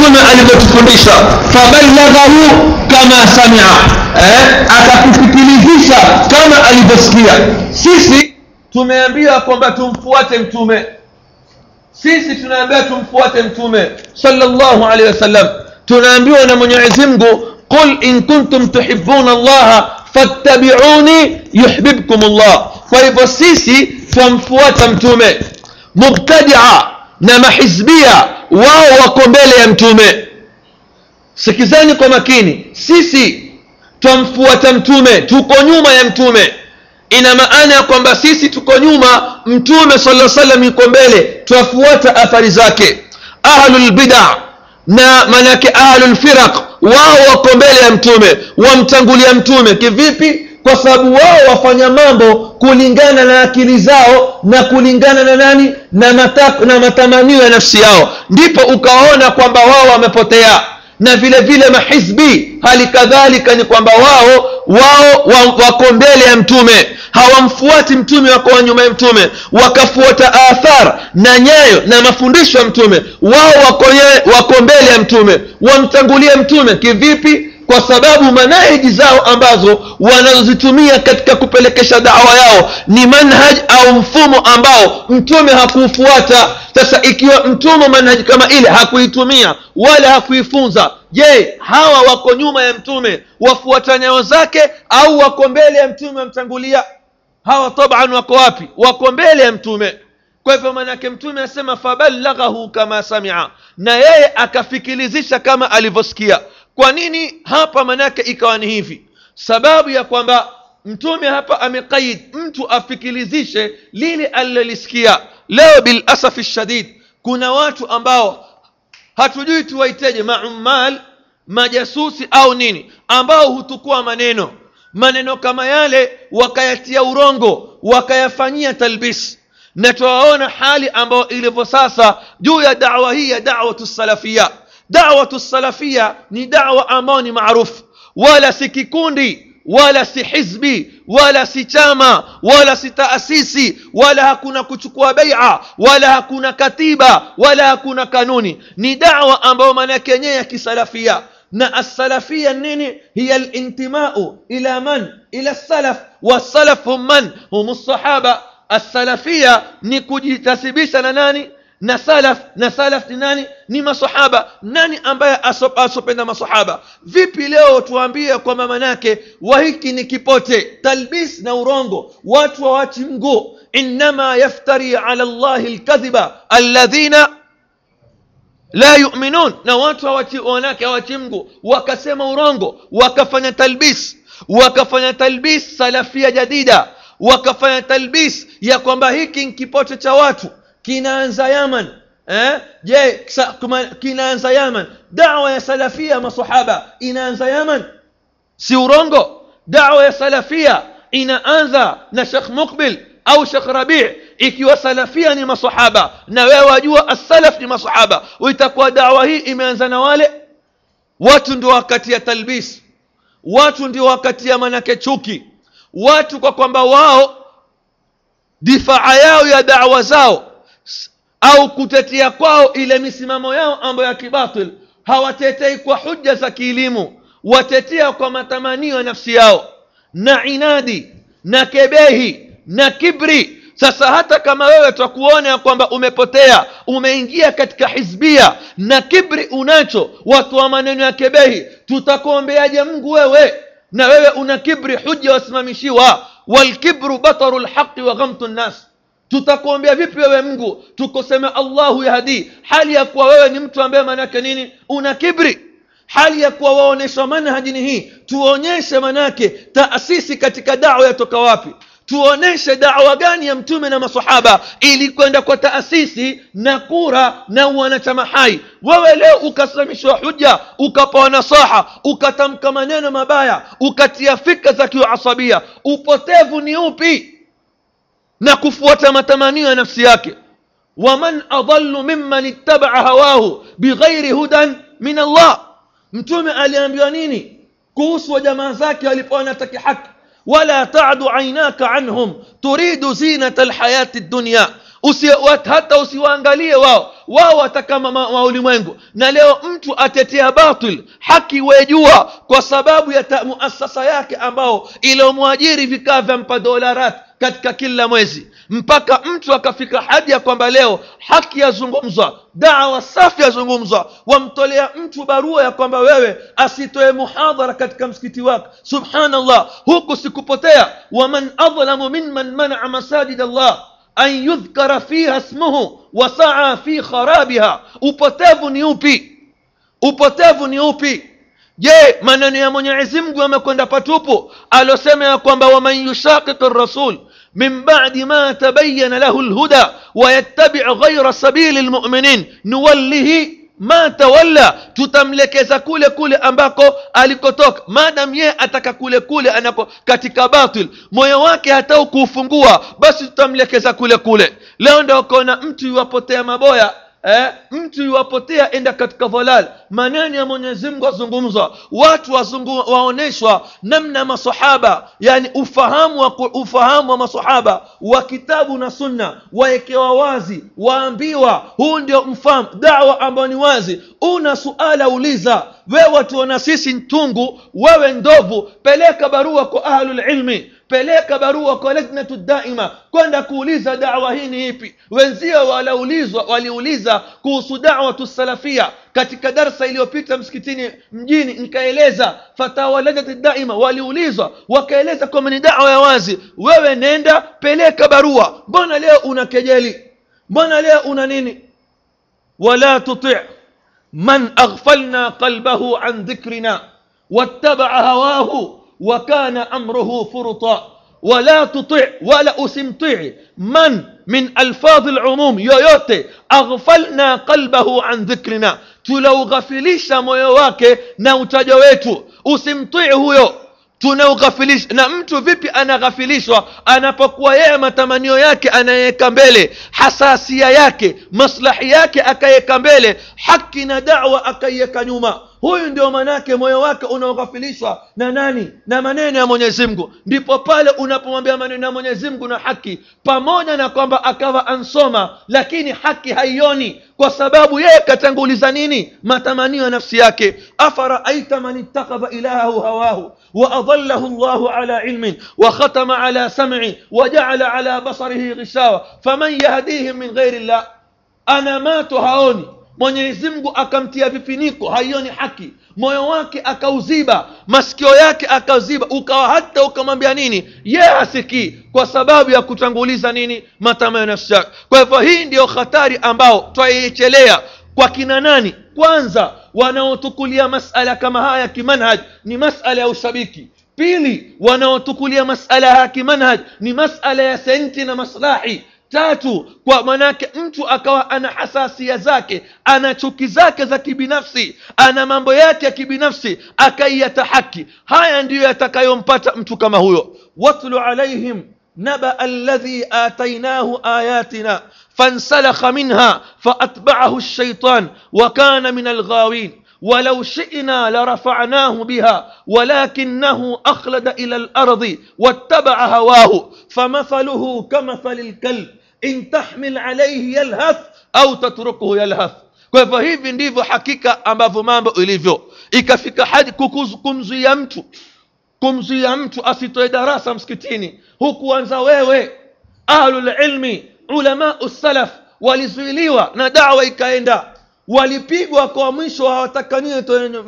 mtume alivyotufundisha fabalaghahu kama samia eh, akakufikilizisha kama alivyosikia sisi tumeambiwa kwamba tumfuate mtume sisi tunaambiwa tumfuate mtume sallallahu alaihi wasallam tunaambiwa na mwenyezi mungu qul in kuntum tuhibuna allaha fattabiuni yuhbibkum llah kwa hivyo sisi twamfuata mtume mubtadia na mahizbia wao wako mbele ya mtume sikizani kwa makini sisi twamfuata mtume tuko nyuma ya mtume ina maana ya kwamba sisi tuko nyuma mtume sala salam yuko mbele twafuata athari zake ahlulbida na manake ahlulfiraq wao wako mbele ya mtume wamtangulia mtume kivipi kwa sababu wao wafanya mambo kulingana na akili zao na kulingana na nani na, matak, na matamanio ya nafsi yao ndipo ukaona kwamba wao wamepotea na vile vile mahizbi hali kadhalika ni kwamba wao wao wa- wako mbele ya mtume hawamfuati mtume wako nyuma ya mtume wakafuata athar na nyayo na mafundisho ya mtume wao wako, nye- wako mbele ya mtume wamtangulie mtume kivipi kwa sababu manahiji zao ambazo wanazozitumia katika kupelekesha dawa yao ni manhaj au mfumo ambao mtume hakuufuata sasa ikiwa mtume manhaji kama ile hakuitumia wala hakuifunza je hawa wako nyuma ya mtume wafuata nyayo zake au wako mbele ya mtume wamtangulia hawa taban wako wapi wako mbele ya mtume kwa hivyo manake mtume asema fabalaghahu kama samia na yeye akafikilizisha kama alivyosikia kwa nini hapa manake ikawa ni hivi sababu ya kwamba mtume hapa ameqaid mtu afikilizishe lile alilolisikia leo bilasafi shadid kuna watu ambao hatujui tuwaiteje maumal majasusi au nini ambao hutukua maneno maneno kama yale wakayatia urongo wakayafanyia talbis na twawaona hali ambayo ilivyo sasa juu ya dawa hii ya dawatu salafia dawatu salafia ni dawa ambayo ni maarufu wala si kikundi wala si hizbi wala si chama wala si taasisi wala hakuna kuchukua beia wala hakuna katiba wala hakuna kanuni ni dawa ambayo maana yake yenyewe ya kisalafia na assalafia nini hiya lintimau ila man ila salaf wasalaf hum man hum sahaba assalafia ni kujitasibisha na nani na salaf na salaf ni nani ni masahaba nani ambaye asop- asopenda masahaba vipi leo tuambie kwamba manake wahiki ni kipote talbis na urongo watu wawachi mguu innama yaftari ala llahi lkadhiba alladhina la yuminun na watu hawachi- wanake hawachi mgu wakasema urongo wakafanya talbis wakafanya talbis salafia jadida wakafanya talbis ya kwamba hiki ni kipote cha watu kinaanza yaman eh? je sa- kuma- kinaanza yaman dawa ya salafia masahaba inaanza yaman si urongo dawa ya salafia inaanza na shekh mukbil au shekh rabii ikiwa salafia ni masahaba na wewe wajua assalaf ni masahaba itakuwa dawa hii imeanza na wale watu ndio wakati ya talbis watu ndio wakati ya manake chuki watu kwa kwamba wao difaa yao ya dawa zao s- au kutetea kwao ile misimamo yao ambayo ya kibatil hawatetei kwa hujja za kielimu watetea kwa matamanio ya nafsi yao na inadi na kebehi na kibri sasa hata kama wewe twakuona ya kwamba umepotea umeingia katika hizbia na kibri unacho watu wa maneno ya kebehi tutakuombeaje mungu wewe na wewe una kibri huja wasimamishiwa walkibru bataru lhaqi wa ghamtu nnas tutakuombea vipi wewe mungu tukosema allahu yahdi hali ya kuwa wewe ni mtu ambaye maanake nini una kibri hali ya kuwa waonyeshwa manhajini hii tuonyeshe manake taasisi katika dawa yatoka wapi tuoneshe dawa gani ya mtume na masahaba ili kwenda kwa taasisi na kura na wanachama hai wewe leo ukasimamishwa huja ukapewa nasaha ukatamka maneno mabaya ukatia fikra za kiuasabia upotevu ni upi na kufuata matamanio ya nafsi yake waman adallu mimman ittabaa hawahu bighairi hudan min allah mtume aliambiwa nini kuhusu wa jamaa zake walipokuwa wanataki haki wala tadu ainaka anhum turidu zinata lhayati dunya Usi, wat- hata usiwaangalie wao wao wataka ma- ma- ulimwengu na leo mtu atetea batil haki wejua kwa sababu ya ta- muasasa yake ambao iliyomwajiri vikaa vyampa dolarat katika kila mwezi mpaka mtu akafika hadi ya kwamba leo haki yazungumzwa dawa safi yazungumzwa wamtolea mtu barua ya kwamba wewe asitoe muhadhara katika msikiti wake subhanallah huku sikupotea waman adlamu mimman manaa masajid allah an yudhkara fiha smuhu wasaa fi kharabiha upotevu ni upi upotevu ni upi je maneno ya mwenyezi mungu yamekwenda patupu alosema ya kwamba waman yushaqiq rasul min badi ma tabayana lahu lhuda wayattabi ghaira sabili lmuminin nuwallihi ma tawalla tutamlekeza kule kule ambako alikotoka madam yeye ataka kule kule anako katika batil moyo wake hatau kuufungua basi tutamlekeza kule kule leo ndo ukaona mtu iwapotea maboya eh, mtu iwapotea enda katika dhalal maneno ya mwenyezi mungu azungumzwa watu wazungu, waoneshwa namna masahaba yani ufahamu wa, ufahamu wa masahaba wa kitabu na sunna waekewa wazi waambiwa huu ndio mfahamu dawa ambayo ni wazi una suala uliza wewe watuona sisi ntungu wewe ndovu peleka barua kwa ahlulilmi peleka barua kwa lajnatu daima kwenda kuuliza dawa hii ni ipi wenzio waliulizwa waliuliza kuhusu dawatu salafia katika darsa iliyopita msikitini mjini nikaeleza fatawa lajnati daima waliulizwa wakaeleza kwamba ni dawa ya wazi wewe nenda peleka barua mbona leo una kejeli mbona leo una nini wala tuti من أغفلنا قلبه عن ذكرنا واتبع هواه وكان أمره فرطا ولا تطع ولا أسمطع من من ألفاظ العموم yoyote أغفلنا قلبه عن ذكرنا tuloughafilishwa moyo wake na utaja wetu usimtii huyo tunaughafilisha na mtu vipi anaghafilishwa anapokuwa yeye matamanio yake anayeweka mbele hasasia yake maslahi yake akaiweka mbele haki na dawa akaiweka nyuma huyu ndio manake moyo wake unaoghafilishwa na nani na maneno ya mwenyezi mungu ndipo pale unapomwambia maneno ya mwenyezi mungu na haki pamoja na kwamba akawa ansoma lakini haki haioni kwa sababu yeye katanguliza nini matamanio ya nafsi yake afaraaita man ittakhadha ilahahu hawahu وأضله الله على علم وختم على سمعه وجعل على بصره غشاوة فمن يهديهم من غير الله أنا ما تهاوني mwenyezi mungu akamtia vifiniko haioni haki moyo wake akauziba masikio yake akauziba ukawa hata ukamwambia nini ye hasikii kwa sababu ya kutanguliza nini matamanio ya nafsi yake kwa hivyo hii ndiyo hatari ambao twaichelea kwa kina nani kwanza wanaotukulia masala kama haya ya kimanhaj ni masala ya ushabiki pili wanaotukulia masala ya kimanhaj ni masala ya senti na maslahi tatu kwa manake mtu akawa ana hasasia zake ana chuki zake za kibinafsi ana mambo yake ya kibinafsi akaiyata haki haya ndiyo yatakayompata mtu kama huyo watlu alaihim نبأ الذي آتيناه آياتنا فانسلخ منها فأتبعه الشيطان وكان من الغاوين ولو شئنا لرفعناه بها ولكنه أخلد إلى الأرض واتبع هواه فمثله كمثل الكلب إن تحمل عليه يلهث أو تتركه يلهث kwa hivyo hivi ndivyo hakika ambavyo mambo ilivyo ikafika hadi kumzuia mtu kumzuia mtu asitoe darasa msikitini hukuanza wewe ahlulilmi ulamau salaf walizuiliwa na dawa ikaenda walipigwa kwa mwisho hawatakaniwe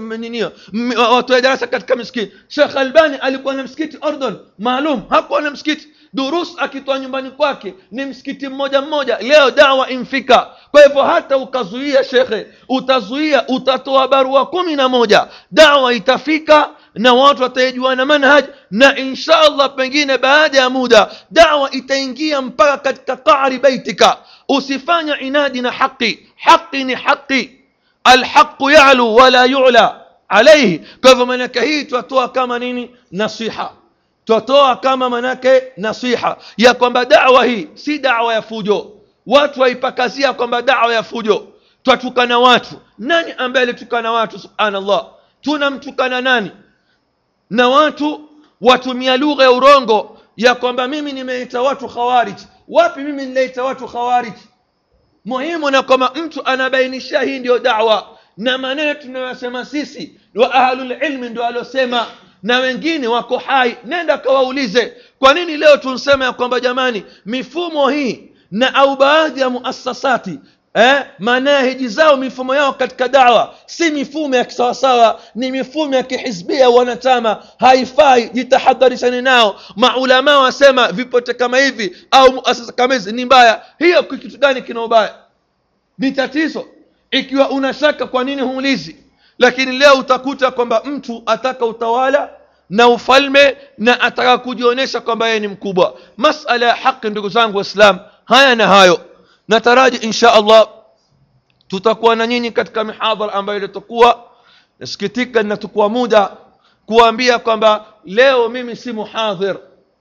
watoe darasa katika misikiti shekh albani alikuwa na msikiti ordon maalum hakuwa na msikiti durus akitoa nyumbani kwake ni msikiti mmoja mmoja leo dawa imfika kwa hivyo hata ukazuia shekhe utazuia utatoa barua kumi na moja dawa itafika na watu wataijuana manhaj na insha allah pengine baada ya muda dawa itaingia mpaka katika qari baitika usifanya inadi na haqi haqi ni haqi alhaqu yalu wala yula alaihi kwa hivyo manake hii twatoa kama nini nasiha twatoa kama manake nasiha ya kwamba dawa hii si dawa ya fujo watu waipakazia kwamba dawa ya fujo twatukana watu nani ambaye alitukana watu subhanallah tunamtukana nani na watu watumia lugha ya urongo ya kwamba mimi nimeita watu khawarij wapi mimi nileita watu khawarij muhimu na kwamba mtu anabainisha hii ndio dawa na maneno tunayosema sisi wa ahlulilmi ndio aliosema na wengine wako hai nenda kawaulize kwa nini leo tunsema ya kwamba jamani mifumo hii na au baadhi ya muasasati eh, manahiji zao mifumo yao katika dawa si mifumo ya kisawasawa ni mifumo ya kihizbia wanachama haifai jitahadharishani nao maulamaa wasema vipote kama hivi au muasasa kama hizi ni mbaya hiyo kitu gani kina ubaya ni tatizo ikiwa una shaka kwa nini huulizi lakini leo utakuta kwamba mtu ataka utawala na ufalme na ataka kujionyesha kwamba yeye ni mkubwa masala ya haki ndugu zangu waislam haya na hayo nataraji insha allah tutakuwa na nyinyi katika mihadhara ambayo ilitokuwa nasikitika inatukua muda kuambia kwamba leo mimi si muhadhir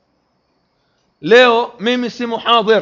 leo mimi si muhadhir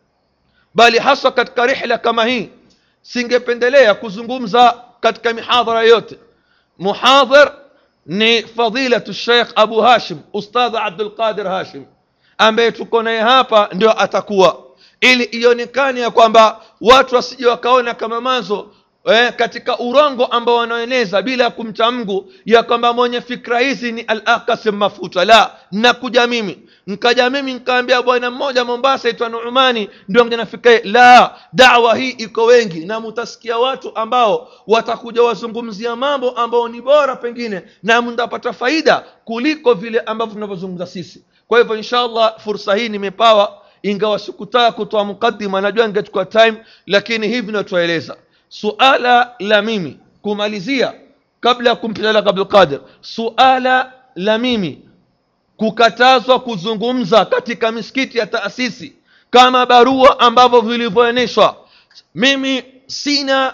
bali haswa katika rihla kama hii singependelea kuzungumza katika mihadhara yote muhadhir ni fadilatu sheikh abu hashim ustadha abdulqadir hashim ambaye tuko naye hapa ndio atakuwa ili ionekane ya kwamba watu wasije wakaona kama manzo eh, katika urongo ambao wanaeneza bila kumcha mgu ya kwamba mwenye fikra hizi ni al-akasim mafuta la nakuja mimi nkaja mimi nkaambia bwana mmoja mombasa itwa nuumani ndio mja nafika la dawa hii iko wengi na mutasikia watu ambao watakuja wazungumzia mambo ambao ni bora pengine na mtapata faida kuliko vile ambavyo tunavyozungumza sisi kwa hivyo inshallah fursa hii nimepawa ingawa sikutaka kutoa mukaddima najua ningechukua time lakini hivi natueleza suala la mimi kumalizia kabla ya kumpeleka abdulqadir suala la mimi kukatazwa kuzungumza katika misikiti ya taasisi kama barua ambavyo vilivyoeneshwa mimi sina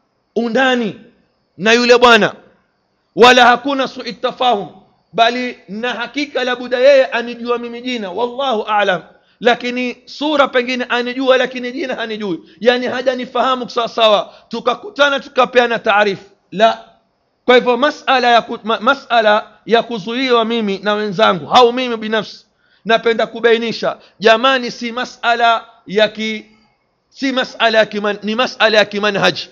undani na yule bwana wala hakuna sui tafahum bali na hakika labuda yeye anijua mimi jina wallahu alam lakini sura pengine anijua lakini jina hanijui yani hajanifahamu sawasawa tukakutana tukapeana taarifu la kwa hivyo masala ya, ku, ma, masala ya kuzuiwa mimi na wenzangu au mimi binafsi napenda kubainisha jamani si masala ya ki si masala ya kiman, ni masala ya kimanhaji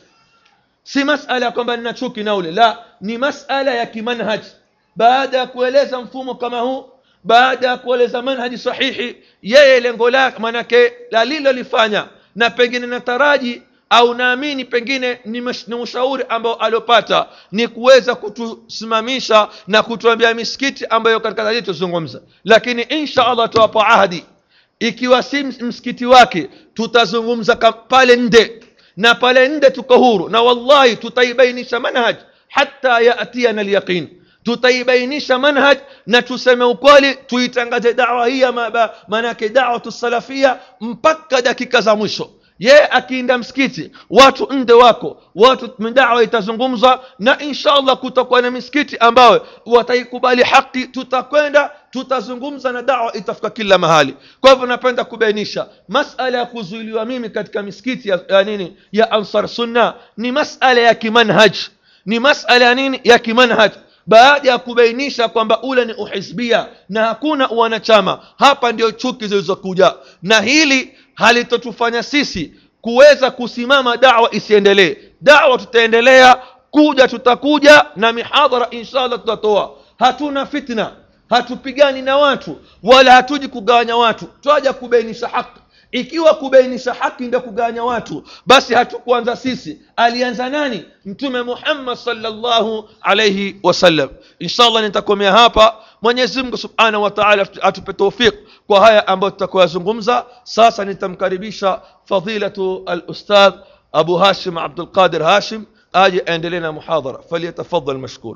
si masala ya kwamba nina chuki na ule la ni masala ya kimanhaji baada ya kueleza mfumo kama huu baada ya kueleza manhaji sahihi yeye lengo lake manake alilolifanya na pengine nataraji au naamini pengine ni, mash, ni ushauri ambao aliopata ni kuweza kutusimamisha na kutuambia misikiti ambayo katika hali tuzungumza lakini insha allah tuwapa ahadi ikiwa si msikiti wake tutazungumza pale nde na pale nde tuko huru na wallahi tutaibainisha manhaj hata yatiana lyaqin tutaibainisha manhaj na tuseme ukweli tuitangaze dawa hii maanake dawatu salafia mpaka dakika za mwisho ye akiinda msikiti watu nde wako watu dawa itazungumzwa na inshallah kutakuwa na misikiti ambayo wataikubali haki tutakwenda tutazungumza na dawa itafika kila mahali kwa hivyo napenda kubainisha masala ya kuzuiliwa mimi katika misikiti ya, ya nini ya ansar sunna ni masala ya kimanhaj ni masala ya nini ya kimanhaj baada ya kubainisha kwamba ule ni uhizbia na hakuna wanachama hapa ndio chuki zilizokuja na hili halitotufanya sisi kuweza kusimama dawa isiendelee dawa tutaendelea kuja tutakuja na mihadhara inshallah tutatoa hatuna fitna hatupigani na watu wala hatuji kugawanya watu twaja kubainisha haki ikiwa kubainisha haki ndio kugawanya watu basi hatukuanza sisi alianza nani mtume muhammad salllahu alaihi wasallam inshallah nitakomea hapa mwenyezi mungu subhanahu wa taala atupe taufiq kwa haya ambayo tutakoyazungumza sasa nitamkaribisha fadilatu alustadh abu hashim abdulqadir hashim aje aendelee na muhadhara falyatafadal mashkura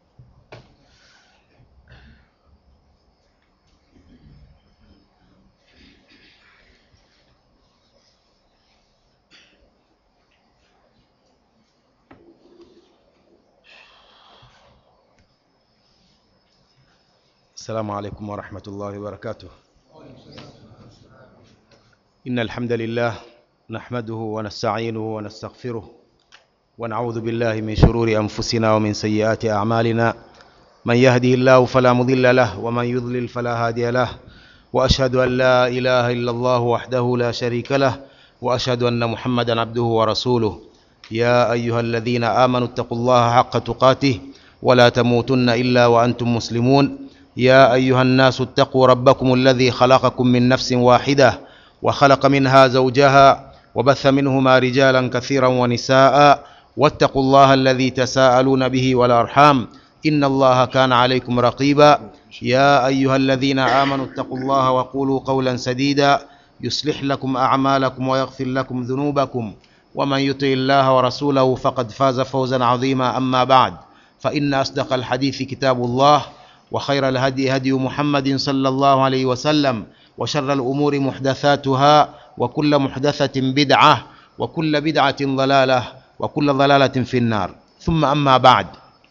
السلام عليكم ورحمة الله وبركاته إن الحمد لله نحمده ونستعينه ونستغفره ونعوذ بالله من شرور أنفسنا ومن سيئات أعمالنا من يهده الله فلا مضل له ومن يضلل فلا هادي له وأشهد أن لا إله إلا الله وحده لا شريك له واشهد ان محمدا عبده ورسوله يا ايها الذين امنوا اتقوا الله حق تقاته ولا تموتن الا وانتم مسلمون يا ايها الناس اتقوا ربكم الذي خلقكم من نفس واحده وخلق منها زوجها وبث منهما رجالا كثيرا ونساء واتقوا الله الذي تساءلون به والارحام ان الله كان عليكم رقيبا يا ايها الذين امنوا اتقوا الله وقولوا قولا سديدا يصلح لكم اعمالكم ويغفر لكم ذنوبكم ومن يطع الله ورسوله فقد فاز فوزا عظيما اما بعد فان اصدق الحديث كتاب الله وخير الهدي هدي محمد صلى الله عليه وسلم وشر الامور محدثاتها وكل محدثه بدعه وكل بدعه ضلاله وكل ضلاله في النار ثم اما بعد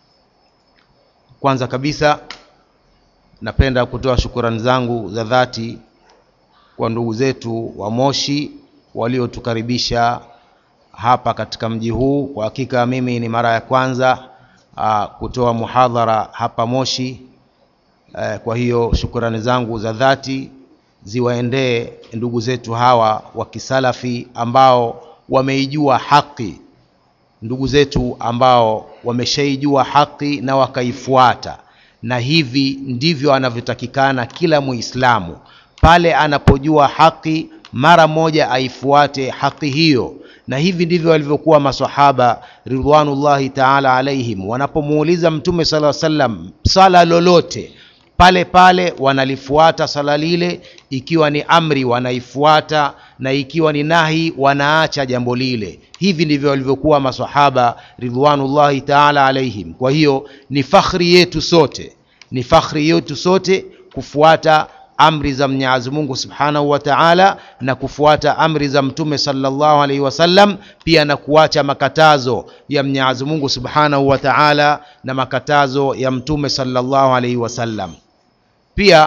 kwanza kabisa napenda kutoa shukurani zangu za dhati kwa ndugu zetu wa moshi waliotukaribisha hapa katika mji huu kwa hakika mimi ni mara ya kwanza uh, kutoa muhadhara hapa moshi uh, kwa hiyo shukurani zangu za dhati ziwaendee ndugu zetu hawa wa kisalafi ambao wameijua haki ndugu zetu ambao wameshaijua haki na wakaifuata na hivi ndivyo anavyotakikana kila muislamu pale anapojua haki mara moja aifuate haki hiyo na hivi ndivyo walivyokuwa masahaba ridwanullahi taala alaihim wanapomuuliza mtume sala salam sala lolote pale pale wanalifuata sala lile ikiwa ni amri wanaifuata na ikiwa ni nahi wanaacha jambo lile hivi ndivyo walivyokuwa masahaba ridwanullahi taala alaihim kwa hiyo ni fakhri yetu sote ni fakhri yetu sote kufuata amri za mwenyezi mungu subhanahu wa taala na kufuata amri za mtume salllahu alaihi wasallam pia na kuacha makatazo ya mwenyezi mungu subhanahu wa taala na makatazo ya mtume salllahu alaihi wasallam pia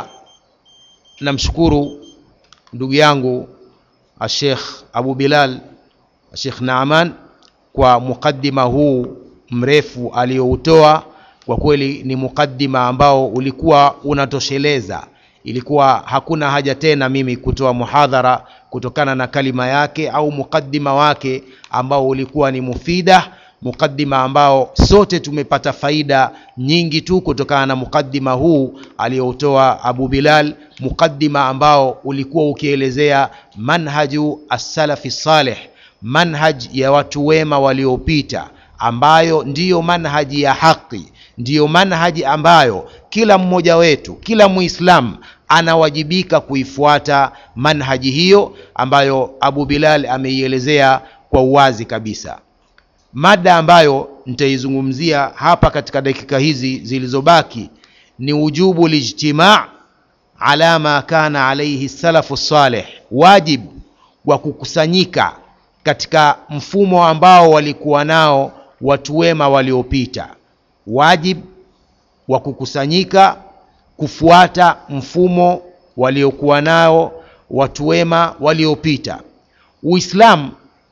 namshukuru ndugu yangu ashekh abu bilal ashekh naaman kwa muqaddima huu mrefu aliyoutoa kwa kweli ni muqaddima ambao ulikuwa unatosheleza ilikuwa hakuna haja tena mimi kutoa muhadhara kutokana na kalima yake au muqaddima wake ambao ulikuwa ni mufida muqaddima ambao sote tumepata faida nyingi tu kutokana na muqaddima huu aliyoutoa abu bilal muqaddima ambao ulikuwa ukielezea manhaju assalafi saleh manhaj ya watu wema waliopita ambayo ndiyo manhaji ya haki ndiyo manhaji ambayo kila mmoja wetu kila muislamu anawajibika kuifuata manhaji hiyo ambayo abu bilal ameielezea kwa uwazi kabisa mada ambayo nitaizungumzia hapa katika dakika hizi zilizobaki ni ujubu lijtimaa ala ma kana alaihi salafu saleh wajib wa kukusanyika katika mfumo ambao walikuwa nao watu wema waliopita wajib wa kukusanyika kufuata mfumo waliokuwa nao watu wema waliopita uislamu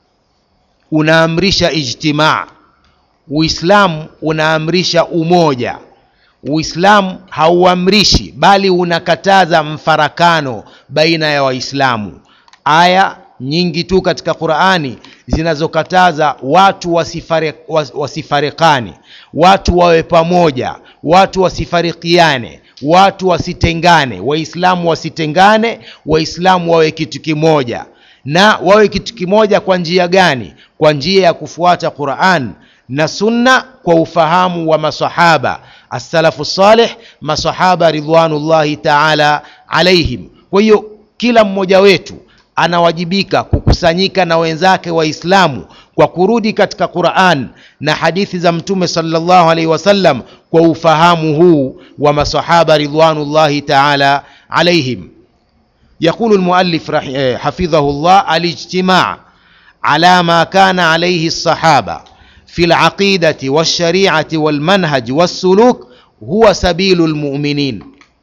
unaamrisha ijtimaa uislamu unaamrisha umoja uislamu hauamrishi bali unakataza mfarakano baina ya waislamu aya nyingi tu katika qurani zinazokataza watu wasifare, was, wasifarekani watu wawe pamoja watu wasifarikiane watu wasitengane waislamu wasitengane waislamu wawe kitu kimoja na wawe kitu kimoja kwa njia gani kwa njia ya kufuata quran na sunna kwa ufahamu wa masahaba assalafu saleh masahaba ridwanullahi taala alaihim kwa hiyo kila mmoja wetu anawajibika kukusanyika na wenzake waislamu kwa kurudi katika quran na hadithi za mtume salllahu alaihi wasallam kwa ufahamu huu wa masahaba ridwanullahi taala alaihim يقول المؤلف حفظه الله الاجتماع على ما كان عليه الصحابه في العقيده والشريعه والمنهج والسلوك huwa sabilu lmuminin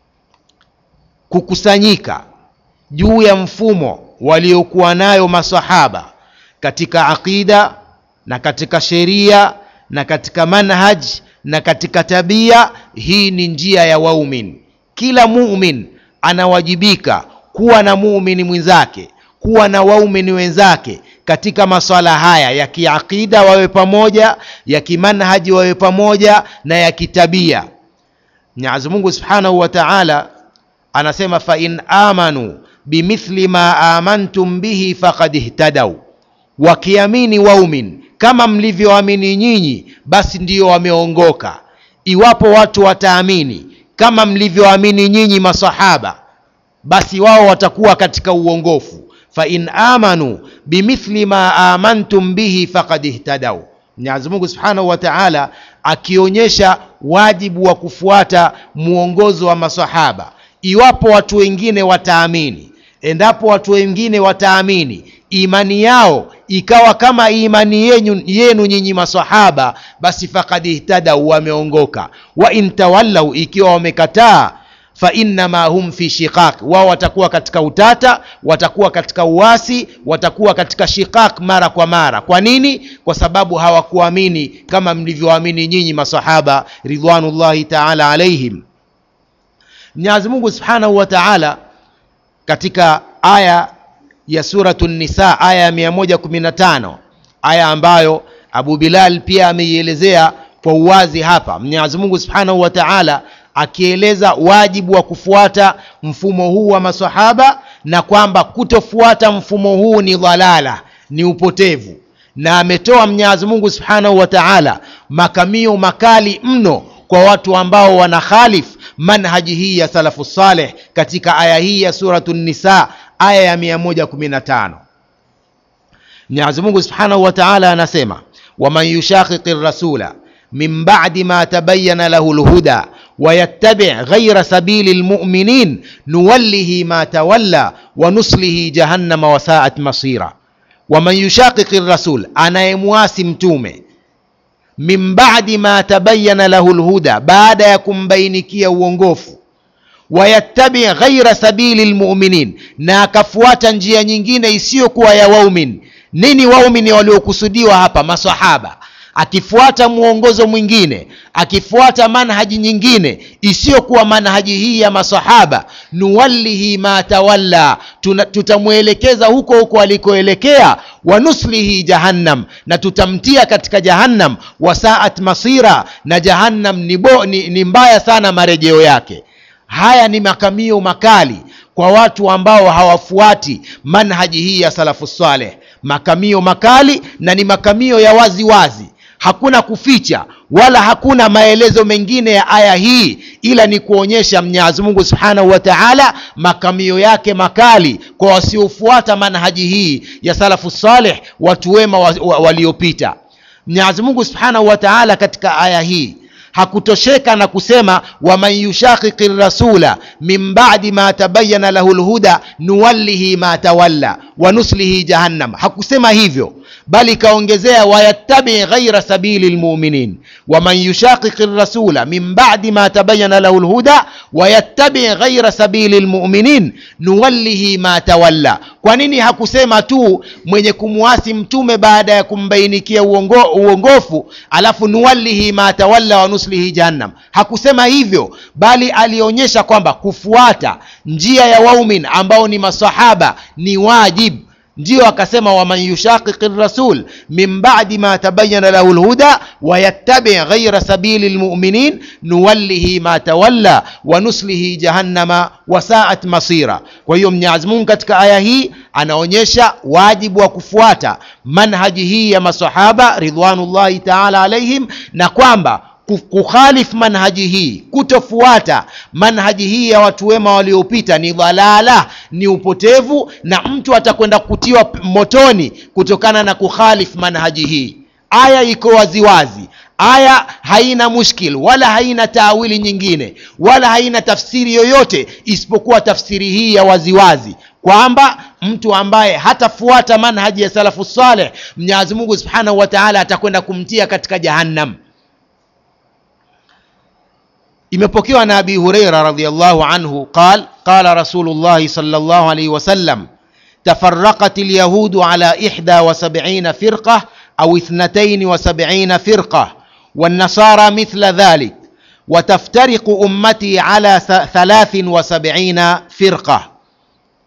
kukusanyika juu ya mfumo waliokuwa nayo masahaba katika aqida na katika sheria na katika manhaj na katika tabia hii ni njia ya waumin kila mumin anawajibika kuwa na muumini mwenzake kuwa na waumini wenzake katika maswala haya ya kiaqida wawe pamoja ya kimanhaji wawe pamoja na ya kitabia mwenyezi mungu subhanahu wa taala anasema fain amanu bimithli ma amantum bihi faqad ihtadau wakiamini waumin kama mlivyoamini nyinyi basi ndiyo wameongoka iwapo watu wataamini kama mlivyoamini nyinyi masahaba basi wao watakuwa katika uongofu fain amanu bimithli ma amantum bihi faqad ihtadau mwenyezi mungu subhanahu wa taala akionyesha wajibu wa kufuata mwongozo wa masahaba iwapo watu wengine wataamini endapo watu wengine wataamini imani yao ikawa kama imani yenu, yenu nyinyi masahaba basi fakad ihtadau wameongoka wa in tawallau ikiwa wamekataa fainnama hum fi shiqaq wao watakuwa katika utata watakuwa katika uasi watakuwa katika shiqaq mara kwa mara kwa nini kwa sababu hawakuamini kama mlivyoamini nyinyi masahaba ridwanullahi taala alaihim mwenyezi mungu subhanahu wa taala katika aya ya suratu nisa aya ya 115 aya ambayo abu bilal pia ameielezea kwa uwazi hapa mwenyezi mungu subhanahu wa taala akieleza wajibu wa kufuata mfumo huu wa masahaba na kwamba kutofuata mfumo huu ni dhalala ni upotevu na ametoa mwenyezi mungu subhanahu wa taala makamio makali mno kwa watu ambao wana khalif manhaji hii ya salafu saleh katika aya hii ya suratu nisa aya ya 115 mwenyezi mungu subhanahu wa taala anasema waman yushaqiqi rasula min badi ma tabayana lahu lhuda ويتبع غير سبيل المؤمنين نوله ما تولى ونصله جهنم وساءت مصيرا ومن يشاقق الرسول أنا يمواسي متومه min badi ma tabayana lahu lhuda baada ya kumbahinikia uongofu wayattabi ghaira sabili lmuminin na akafuata njia nyingine isiyokuwa ya waumin nini waumini waliokusudiwa hapa masahaba akifuata mwongozo mwingine akifuata manhaji nyingine isiyokuwa manhaji hii ya masahaba nuwallihi ma tawalla tutamwelekeza huko huko alikoelekea wanuslihi jahannam na tutamtia katika jahannam wasaat masira na jahannam ni, bo, ni, ni mbaya sana marejeo yake haya ni makamio makali kwa watu ambao hawafuati manhaji hii ya salafu saleh makamio makali na ni makamio ya wazi wazi hakuna kuficha wala hakuna maelezo mengine ya aya hii ila ni kuonyesha mwenyezi mungu subhanahu wa taala makamio yake makali kwa wasiofuata manhaji hii ya salafu saleh watu wema waliopita wa, wa mwenyezi mungu subhanahu wa taala katika aya hii hakutosheka na kusema waman yushaqiqi rasula min badi ma tabayana lahu lhuda nuwallihi ma tawalla wanuslihi jahannam hakusema hivyo bali kaongezea wayattabi ghaira sabili lmuminin waman yushaqiqi rasula min badi ma tabayana lahu lhuda wayattabi ghaira sabili lmuminin nuwallihi ma tawalla kwa nini hakusema tu mwenye kumwasi mtume baada ya kumbainikia uongo, uongofu alafu nuwallihi ma tawalla wa nuslihi jahannam hakusema hivyo bali alionyesha kwamba kufuata njia ya waumin ambao ni masahaba ni wajib ndiyo akasema waman yushaqiqi rasul min badi ma tabayana lahu lhuda wayattabi ghaira sabili lmuminin nuwallihi ma tawalla wa nuslihi jahannama wasaat masira kwa hiyo mwenyezi mungu katika aya hii anaonyesha wajibu wa kufuata manhaji hii ya masahaba ridwanullahi taala alaihim na kwamba kukhalif manhaji hii kutofuata manhaji hii ya watu wema waliopita ni dhalala ni upotevu na mtu atakwenda kutiwa motoni kutokana na kukhalif manhaji hii aya iko waziwazi aya haina mushkil wala haina taawili nyingine wala haina tafsiri yoyote isipokuwa tafsiri hii ya waziwazi kwamba mtu ambaye hatafuata manhaji ya salafu saleh mwenyezi mungu subhanahu wa taala atakwenda kumtia katika jahannam imepokewa na abi hureira radiallahu anhu qal qala rasulullahi sal llah alaihi wasallam تفرقت اليهود على إحدى وسبعين فرقة أو اثنتين وسبعين فرقة والنصارى مثل ذلك وتفترق أمتي على ثلاث وسبعين فرقة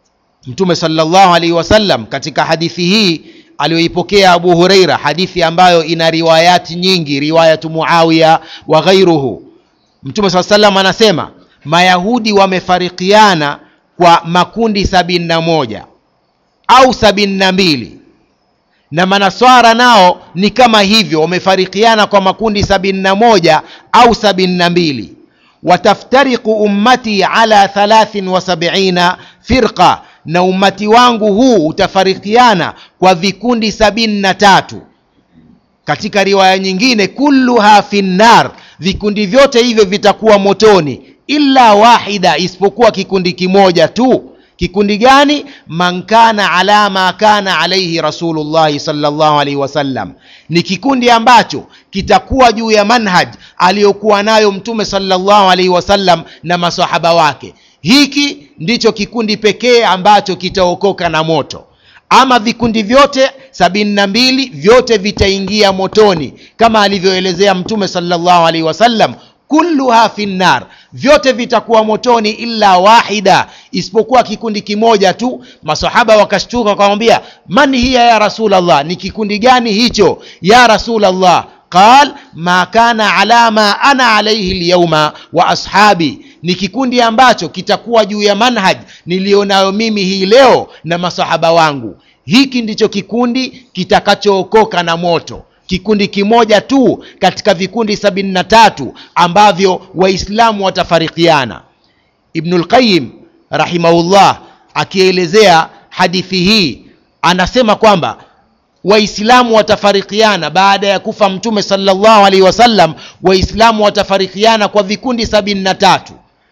mtume salllahu alaihi wasallam katika hadithi hii aliyoipokea abu hureira hadithi ambayo ina riwayati nyingi riwayatu muawiya wa ghairuhu mtume saa salam anasema mayahudi wamefarikiana kwa makundi sabini na moja au sabini na mbili na manaswara nao ni kama hivyo wamefarikiana kwa makundi sabini na moja au sabini na mbili wataftariku ummati ala thalathin wa sabiina firqa na ummati wangu huu utafarikiana kwa vikundi sabini na tatu katika riwaya nyingine kulluha fi nnar vikundi vyote hivyo vitakuwa motoni illa wahida isipokuwa kikundi kimoja tu kikundi gani man kana ala ma kana alaihi rasulullahi salllahu alaihi wasallam ni kikundi ambacho kitakuwa juu ya manhaj aliyokuwa nayo mtume salllahu alaihi wasallam na masahaba wake hiki ndicho kikundi pekee ambacho kitaokoka na moto ama vikundi vyote sabini na mbili vyote vitaingia motoni kama alivyoelezea mtume salllahu alaihi wasallam kulluha fi nnar vyote vitakuwa motoni illa wahida isipokuwa kikundi kimoja tu masahaba wakashtuka wakamwambia man hiya ya rasulllah ni kikundi gani hicho ya rasulllah qal ma kana ala ma ana alaihi lyauma wa ashabi ni kikundi ambacho kitakuwa juu ya manhaj niliyonayo mimi hii leo na masahaba wangu hiki ndicho kikundi kitakachookoka na moto kikundi kimoja tu katika vikundi sabini na tatu ambavyo waislamu watafarikiana ibnulqayim rahimahullah akielezea hadithi hii anasema kwamba waislamu watafarikiana baada ya kufa mtume salllahu alaihi wasallam waislamu watafarikiana kwa vikundi sabini na tatu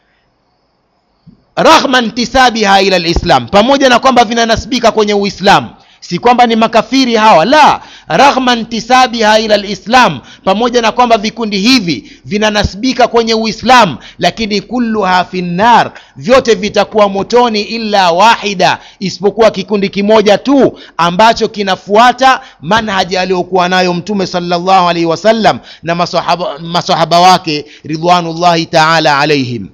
raghma ntisabiha ila lislam pamoja na kwamba vinanasibika kwenye uislamu si kwamba ni makafiri hawa la raghma ntisabiha ila lislam pamoja na kwamba vikundi hivi vinanasibika kwenye uislamu lakini kulluha fi nnar vyote vitakuwa motoni illa wahida isipokuwa kikundi kimoja tu ambacho kinafuata manhaji aliyokuwa nayo mtume salllahu alaihi wasallam na masahaba, masahaba wake ridwanullahi taala alaihim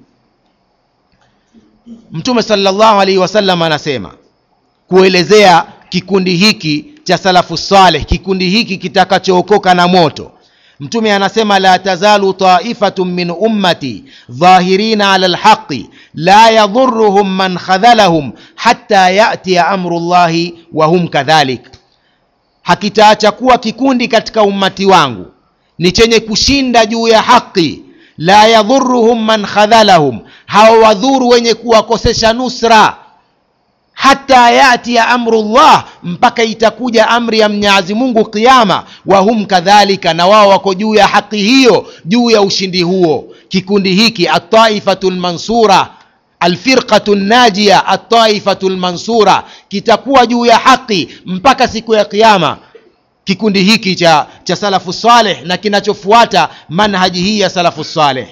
mtume salllahu alaihi wasallam anasema kuelezea kikundi hiki cha salafu saleh kikundi hiki kitakachookoka na moto mtume anasema la tazalu taifatun min ummati dhahirina ala lhaqi la yadhuruhum man khadhalahum hatta yatiya amru llahi wahum kadhalik hakitaacha kuwa kikundi katika ummati wangu ni chenye kushinda juu ya haqi la yadhuruhum man khadhalahum hawawadhuru wenye kuwakosesha nusra hata yatia amrullah mpaka itakuja amri ya mnyazi mungu qiama wahum kadhalika na wao wako juu ya haki hiyo juu ya ushindi huo kikundi hiki ataifatu lmansura alfirqatu najia ataifatu lmansura kitakuwa juu ya haki mpaka siku ya qiama kikundi hiki cha, cha salafu saleh na kinachofuata manhaji hii ya salafu saleh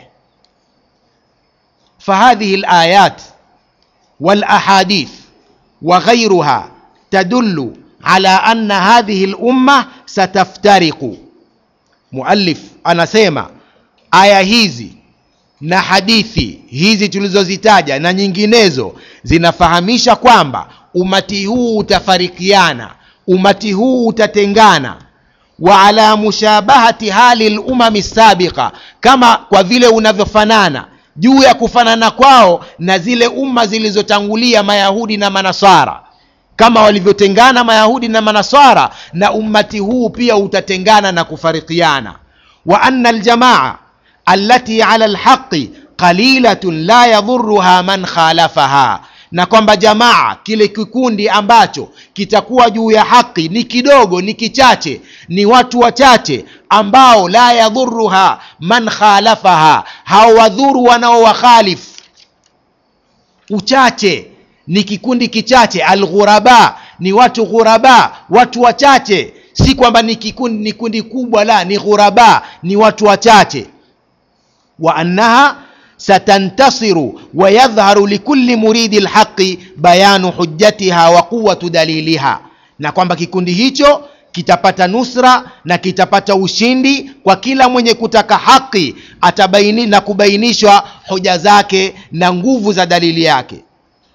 fahadhihi layat walahadith وغيرها تدل على أن هذه الأمة ستفترق مؤلف anasema aya hizi na hadithi hizi tulizozitaja na nyinginezo zinafahamisha kwamba umati huu utafarikiana umati huu utatengana wa ala mushabahati hali lumami sabiqa kama kwa vile unavyofanana juu ya kufanana kwao na zile umma zilizotangulia mayahudi na manasara kama walivyotengana mayahudi na manasara na ummati huu pia utatengana na kufarikiana wa anna aljamaa allati ala lhaqi qalilatun la yadhuruha man khalafaha na kwamba jamaa kile kikundi ambacho kitakuwa juu ya haki ni kidogo ni kichache ni watu wachache ambao la yadhuruha man khalafaha hawadhuru wanaowakhalif uchache ni kikundi kichache alghuraba ni watu ghuraba watu wachache si kwamba ni kikundi ni kundi kubwa la ni ghuraba ni watu wachache wa annaha satantasiru wayadhharu likulli muridi lhaqi bayanu hujjatiha wa quwatu daliliha na kwamba kikundi hicho kitapata nusra na kitapata ushindi kwa kila mwenye kutaka haki atabaini na kubainishwa hoja zake na nguvu za dalili yake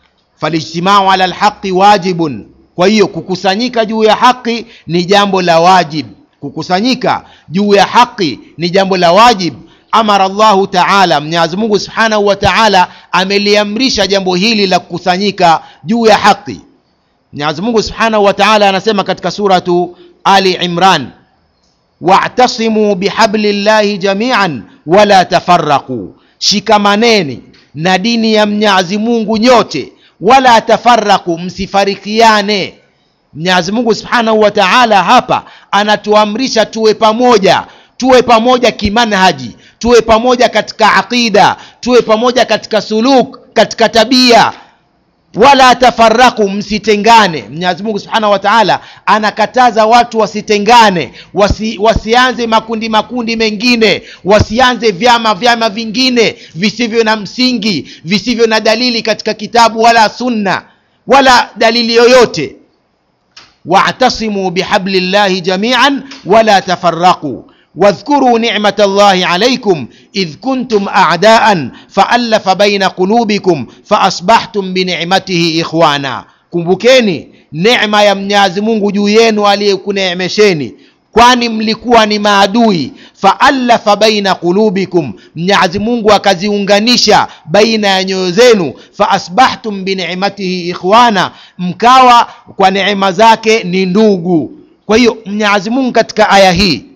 falijtimau ala lhaqi wajibun kwa hiyo kukusanyika juu ya haki ni jambo la wajib kukusanyika juu ya haki ni jambo la wajib amara llahu taala mwenyezi mungu subhanahu wa taala ameliamrisha jambo hili la kukusanyika juu ya haki mwenyezi mungu subhanahu wa taala anasema katika suratu ali imran wa'tasimu bihabli llahi jamian wala tafarraqu shikamaneni na dini ya mnyazi mungu nyote wala tafarraqu msifarikiane mnyazi mungu subhanahu wa taala hapa anatuamrisha tuwe pamoja tuwe pamoja kimanhaji tuwe pamoja katika aqida tuwe pamoja katika suluk katika tabia wala tafaraku msitengane mwenyezi mungu subhanahu wa taala anakataza watu wasitengane wasi, wasianze makundi makundi mengine wasianze vyama vyama vingine visivyo na msingi visivyo na dalili katika kitabu wala sunna wala dalili yoyote wa'tasimu bihabli llahi jamian wala tafaraquu واذكروا نعمة الله عليكم إذ كنتم أعداء فألف بين قلوبكم فأصبحتم بنعمته إخوانا kumbukeni neema ya mnyazi mungu juu yenu aliyekuneemesheni kwani mlikuwa ni maadui faallafa baina qulubikum mnyazi mungu akaziunganisha baina ya nyoyo zenu faasbahtum binicmatihi ikhwana mkawa kwa neema zake ni ndugu kwa hiyo mnyazi mungu katika aya hii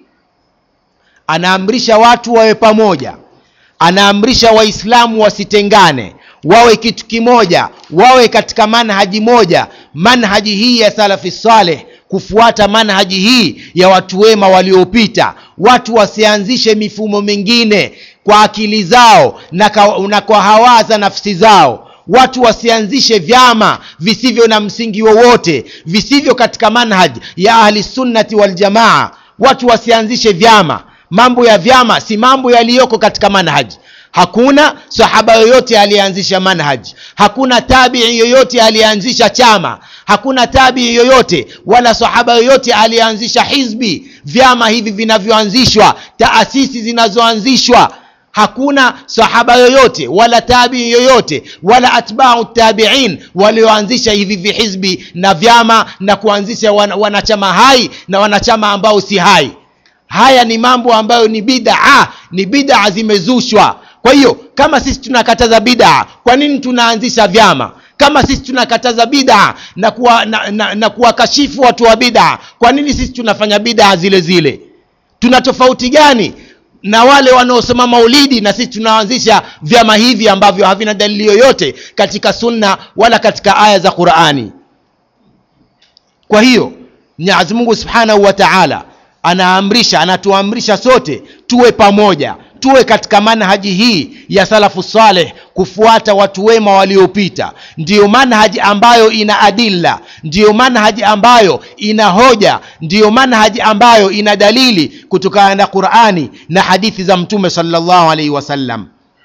anaamrisha watu wawe pamoja anaamrisha waislamu wasitengane wawe kitu kimoja wawe katika manhaji moja manhaji hii ya salafi saleh kufuata manhaji hii ya watu wema waliopita watu wasianzishe mifumo mingine kwa akili zao na, ka, na kwa hawa za nafsi zao watu wasianzishe vyama visivyo na msingi wowote visivyo katika manhaji ya ahli sunnati waljamaa watu wasianzishe vyama mambo ya vyama si mambo yaliyoko katika manhaji hakuna sahaba yoyote aliyeanzisha manhaji hakuna tabii yoyote aliyeanzisha chama hakuna tabii yoyote wala sahaba yoyote aliyeanzisha hizbi vyama hivi vinavyoanzishwa taasisi zinazoanzishwa hakuna sahaba yoyote wala tabii yoyote wala atbau tabiin walioanzisha hivi vihizbi na vyama na kuanzisha wan, wanachama hai na wanachama ambao si hai haya ni mambo ambayo ni bidaa ni bidaa zimezushwa kwa hiyo kama sisi tunakataza bidaa kwa nini tunaanzisha vyama kama sisi tunakataza bidaa na kuwa, na, na, na kuwakashifu watu wa bidaa kwa nini sisi tunafanya bidaa zile zile tuna tofauti gani na wale wanaosoma maulidi na sisi tunaanzisha vyama hivi ambavyo havina dalili yoyote katika sunna wala katika aya za qurani kwa hiyo mwenyezi mungu subhanahu wa taala anaamrisha anatuamrisha sote tuwe pamoja tuwe katika manhaji hii ya salafu saleh kufuata watu wema waliopita ndiyo manhaji ambayo ina adilla ndiyo manhaji ambayo ina hoja ndiyo manhaji ambayo ina dalili kutokana na qurani na hadithi za mtume salllahu alaihi wasallam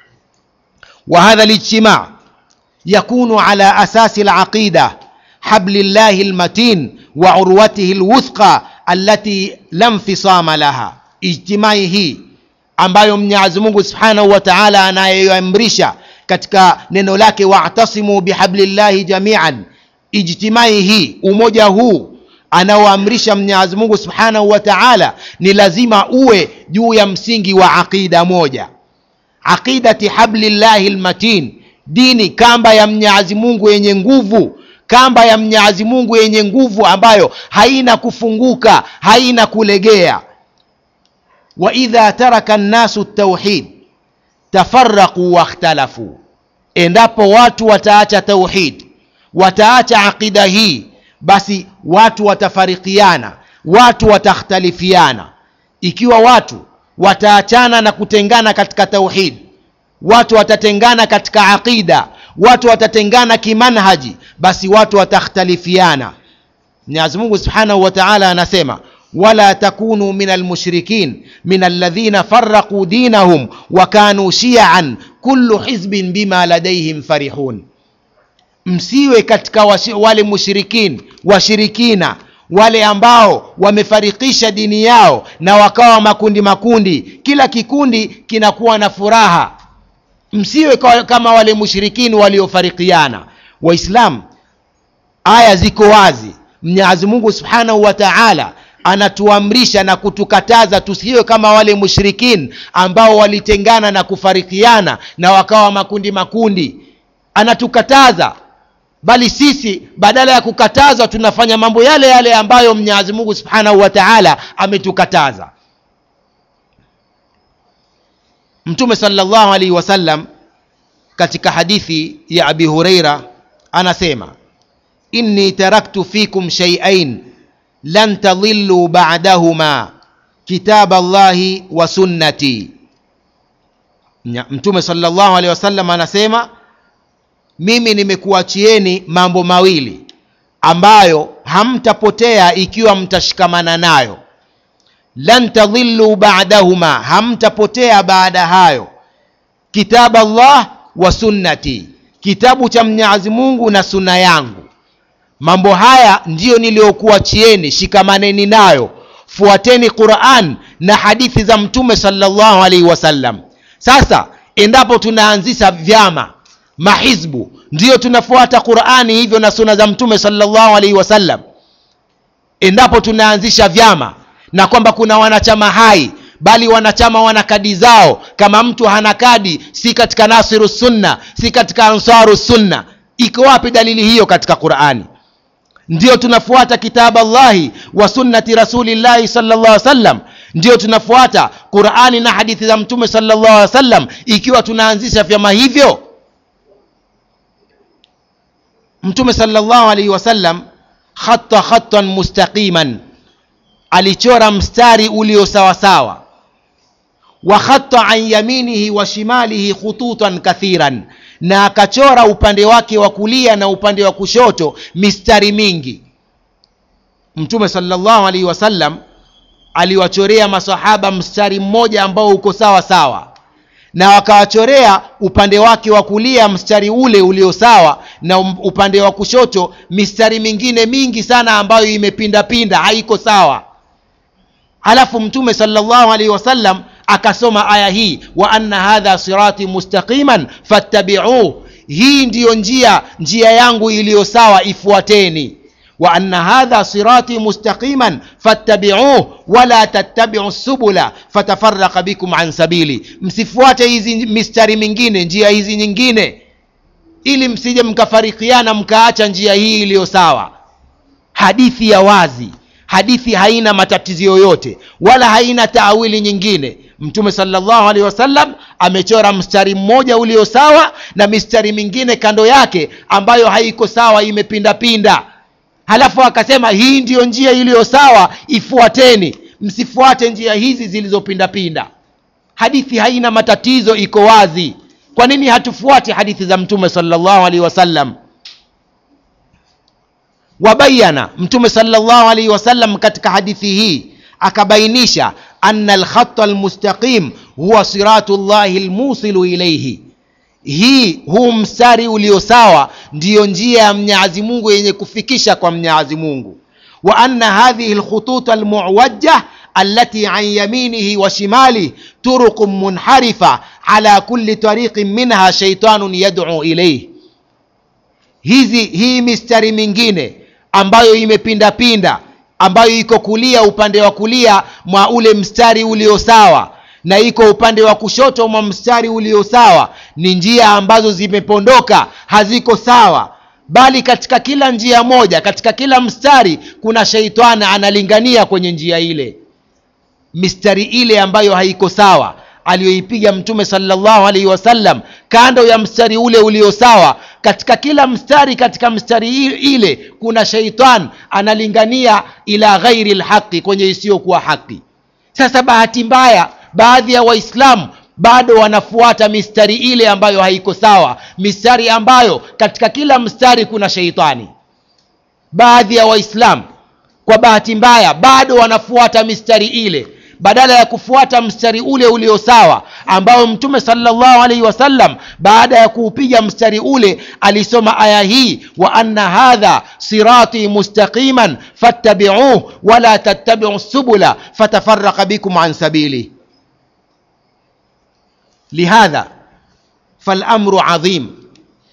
وهذا الاجتماع يكون على أساس العقيدة حبل الله المتين وعروته الوثقى allati la mfisama laha ijtimai hii ambayo mwenyezi mungu subhanahu wa taala anayoamrisha katika neno lake wa'tasimu bihablillahi jamian ijtimai hii umoja huu anaoamrisha mwenyezi mungu subhanahu wa taala ni lazima uwe juu ya msingi wa aqida moja aqidati hablillahi lmatin dini kamba ya mwenyezi mungu yenye nguvu kamba ya mnyazi mungu yenye nguvu ambayo haina kufunguka haina kulegea waidha taraka nnasu tauhid tafaraquu wakhtalafu endapo watu wataacha tauhid wataacha aqida hii basi watu watafarikiana watu watakhtalifiana ikiwa watu wataachana na kutengana katika tauhid watu watatengana katika aqida watu watatengana kimanhaji basi watu watakhtalifiana mwenyezi mungu subhanahu wa taala anasema wala takunu min almushrikin min alladhina faraquu dinahum wa kanu shiaan kullu hizbin bima ladaihim farihun msiwe katika washi, wale mushrikin washirikina wale ambao wamefarikisha dini yao na wakawa makundi makundi kila kikundi kinakuwa na furaha msiwe kama wale mushrikini waliofarikiana waislamu aya ziko wazi mwenyezi mungu subhanahu wa taala anatuamrisha na kutukataza tusiwe kama wale mushrikin ambao walitengana na kufarikiana na wakawa makundi makundi anatukataza bali sisi badala ya kukatazwa tunafanya mambo yale yale ambayo mwenyezi mungu subhanahu wa taala ametukataza mtume salllahu alaihi wasallam katika hadithi ya abi hureira anasema inni taraktu fikum shaiain lan tadhillu ba'dahuma kitab allahi wa sunnati mtume salllahu alehi wasallam anasema mimi nimekuachieni mambo mawili ambayo hamtapotea ikiwa mtashikamana nayo lan tadhillu ba'dahuma hamtapotea baada hayo kitab allah wa sunnati kitabu cha mwenyezi mungu na sunna yangu mambo haya ndiyo niliyokuachieni shikamaneni nayo fuateni quran na hadithi za mtume salllahu alaihi wasallam sasa endapo tunaanzisha vyama mahizbu ndiyo tunafuata qurani hivyo na suna za mtume salllahu alaihi wasallam endapo tunaanzisha vyama na kwamba kuna wanachama hai bali wanachama wana kadi zao kama mtu hana kadi si katika nasiru sunna si katika ansaru sunna iko wapi dalili hiyo katika qurani ndio tunafuata kitabu allahi wa sunnati rasulillahi salllah alih wasallam ndio tunafuata qurani na hadithi za mtume salllah alih wasallam ikiwa tunaanzisha vyama hivyo mtume salllahu alaihi wasallam khata khatan mustaqiman alichora mstari ulio sawasawa wa khata an yaminihi wa shimalihi khututan kathiran na akachora upande wake wa kulia na upande wa kushoto mistari mingi mtume salllahu alaihi wasallam aliwachorea masahaba mstari mmoja ambao uko sawa sawa na wakawachorea upande wake wa kulia mstari ule ulio sawa na upande wa kushoto mistari mingine mingi sana ambayo imepindapinda haiko sawa halafu mtume salllahu alaihi wasallam akasoma aya hii wa anna hadha sirati mustaqiman fattabiuh hii ndiyo njia njia yangu iliyo sawa ifuateni wa anna hadha sirati mustaqiman fattabiuh wala tattabiu subula fatafaraka bikum an sabili msifuate hizi mistari mingine njia hizi nyingine ili msije mkafarikiana mkaacha njia hii iliyo sawa hadithi ya wazi hadithi haina matatizo yoyote wala haina taawili nyingine mtume salllahu alehi wasallam amechora mstari mmoja ulio sawa na mistari mingine kando yake ambayo haiko sawa imepindapinda halafu akasema hii ndiyo njia iliyo sawa ifuateni msifuate njia hizi zilizopindapinda hadithi haina matatizo iko wazi kwa nini hatufuati hadithi za mtume salllahu alehi wasallam wabayana mtume salllahu alaihi wasallam katika hadithi hii akabainisha ana alkhata almustaqim huwa siratu llahi lmusilu ilaihi hii huu mstari ulio sawa ndiyo njia ya mnyazi mungu yenye kufikisha kwa mnyazi mungu wa anna hadhihi lkhutut almuwajjah التي عن يمينه وشماله طرق منحرفة على كل طريق منها شيطان يدعو إليه hizi hii mistari mingine ambayo imepindapinda ambayo iko kulia upande wa kulia mwa ule mstari ulio sawa na iko upande wa kushoto mwa mstari ulio sawa ni njia ambazo zimepondoka haziko sawa bali katika kila njia moja katika kila mstari kuna sheitani analingania kwenye njia ile mistari ile ambayo haiko sawa aliyoipiga mtume salllahu alaihi wasallam kando ya mstari ule ulio sawa katika kila mstari katika mstari ile kuna sheitan analingania ila ghairi lhaqi kwenye isiyokuwa haki sasa bahati mbaya baadhi ya waislamu bado wanafuata mistari ile ambayo haiko sawa mistari ambayo katika kila mstari kuna sheitani baadhi ya waislamu kwa bahati mbaya bado wanafuata mistari ile badala ya kufuata mstari ule ulio sawa ambao mtume salllahu alaihi wasallam baada ya kuupiga mstari ule alisoma aya hii wa anna hadha sirati mustaqiman fattabiuh wala tattabiu subula fatafaraka bikum an sabili lihadha falamru adhim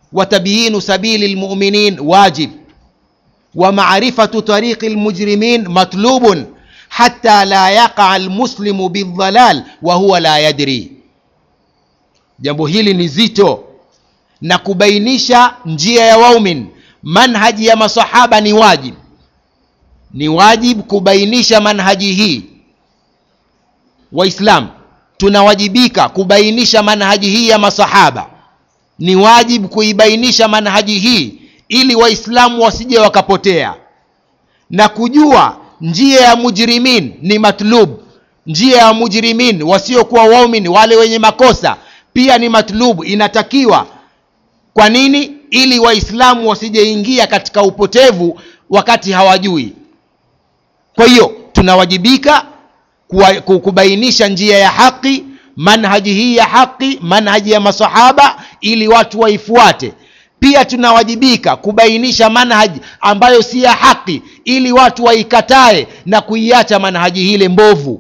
وتبيين سبيل المؤمنين واجب ومعرفة طريق المجرمين مطلوب حتى لا يقع المسلم بالضلال وهو لا يدري jambo hili ni zito na kubainisha njia ya waumin manhaji ya masahaba ni wajib ni wajib kubainisha manhaji hii waislam tunawajibika kubainisha manhaji hii ya masahaba ni wajib kuibainisha manhaji hii ili waislamu wasije wakapotea na kujua njia ya mujrimin ni matlub njia ya mujrimin wasiokuwa waumin wale wenye makosa pia ni matlub inatakiwa kwa nini ili waislamu wasijeingia katika upotevu wakati hawajui kwa hiyo tunawajibika kubainisha njia ya haki manhaji hii ya haki manhaji ya masahaba ili watu waifuate pia tunawajibika kubainisha manhaji ambayo si ya haki ili watu waikatae na kuiacha manhaji hile mbovu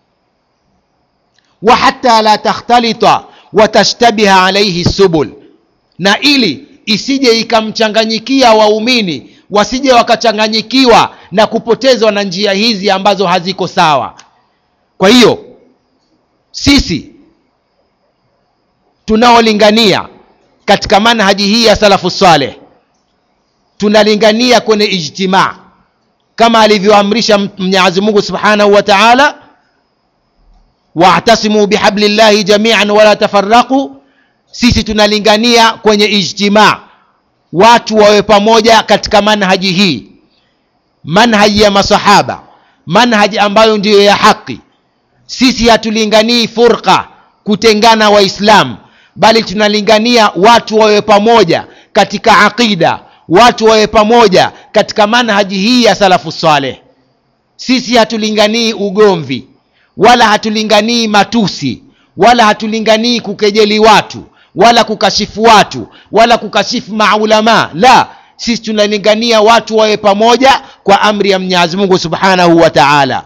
wa hata la takhtalita watashtabiha alaihi subul na ili isije ikamchanganyikia waumini wasije wakachanganyikiwa na kupotezwa na njia hizi ambazo haziko sawa kwa hiyo sisi tunaolingania katika manhaji hii ya salafu saleh tunalingania kwenye ijtimaa kama alivyoamrisha mwenyezi mungu subhanahu wa taala wa'tasimu bihablillahi jamian wala tafarraqu sisi tunalingania kwenye ijtimaa watu wawe pamoja katika manhaji hii manhaji ya masahaba manhaji ambayo ndiyo ya haki sisi hatulinganii furqa kutengana waislamu bali tunalingania watu wawe pamoja katika aqida watu wawe pamoja katika manhaji hii ya salafu saleh sisi hatulinganii ugomvi wala hatulinganii matusi wala hatulinganii kukejeli watu wala kukashifu watu wala kukashifu maulamaa la sisi tunalingania watu wawe pamoja kwa amri ya mwenyezi mungu subhanahu wa taala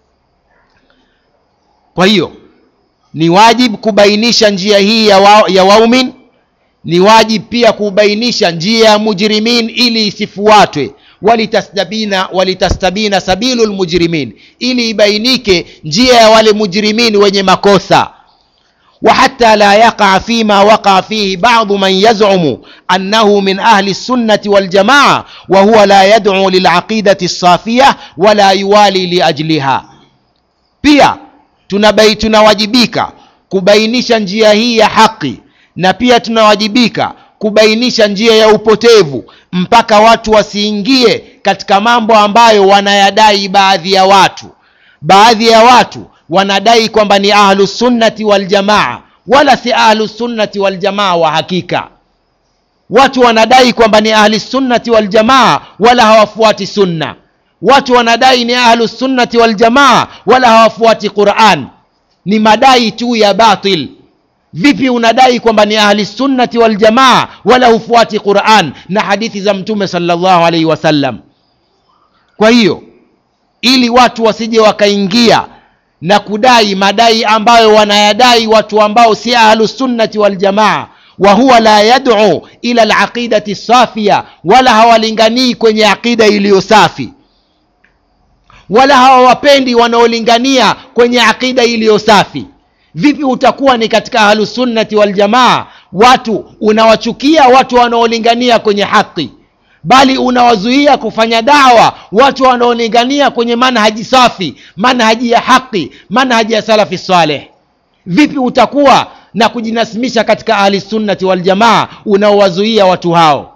kwa hiyo ni wajib kubainisha njia hii ya, wa, ya waumin ni wajib pia kubainisha njia ya mujrimin ili isifuatwe walitastabina walitastabina sabilu lmujrimin ili ibainike njia ya wale mujrimin wenye makosa وحتى لا يقع فيما وقع فيه بعض من يزعم أنه من أهل السنة والجماعة وهو لا يدعو للعقيدة الصافية ولا يوالي لأجلها pia tunabai tunawajibika kubainisha njia hii ya haki na pia tunawajibika kubainisha njia ya upotevu mpaka watu wasiingie katika mambo ambayo wanayadai baadhi ya watu baadhi ya watu wanadai kwamba ni ahlusunnati waljamaa wala si ahlusunnati waljamaa wa hakika watu wanadai kwamba ni ahlisunnati waljamaa wala hawafuati sunna watu wanadai ni ahlusunnati waljamaa wala hawafuati quran ni madai tu ya batil vipi unadai kwamba ni ahli sunnati waljamaa wala hufuati quran na hadithi za mtume salllahu alaihi wasallam kwa hiyo ili watu wasije wakaingia na kudai madai ambayo wanayadai watu ambao si ahlusunnati waljamaa wa huwa la yad'u ila alaqidati safia wala hawalinganii kwenye aqida iliyo safi wala hawawapendi wanaolingania kwenye aqida iliyo safi vipi utakuwa ni katika ahlusunnati waljamaa watu unawachukia watu wanaolingania kwenye haki bali unawazuia kufanya dawa watu wanaolingania kwenye manhaji safi manhaji ya haki manhaji ya salafi saleh vipi utakuwa na kujinasimisha katika ahli sunnati waljamaa unaowazuia watu hao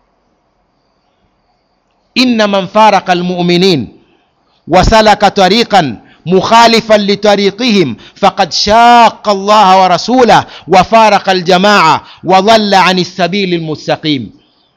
inna man faraka almuminin wasalaka tariqan مخالفا لطريقهم فقد شاق الله ورسوله وفارق الجماعة وضل عن السبيل المستقيم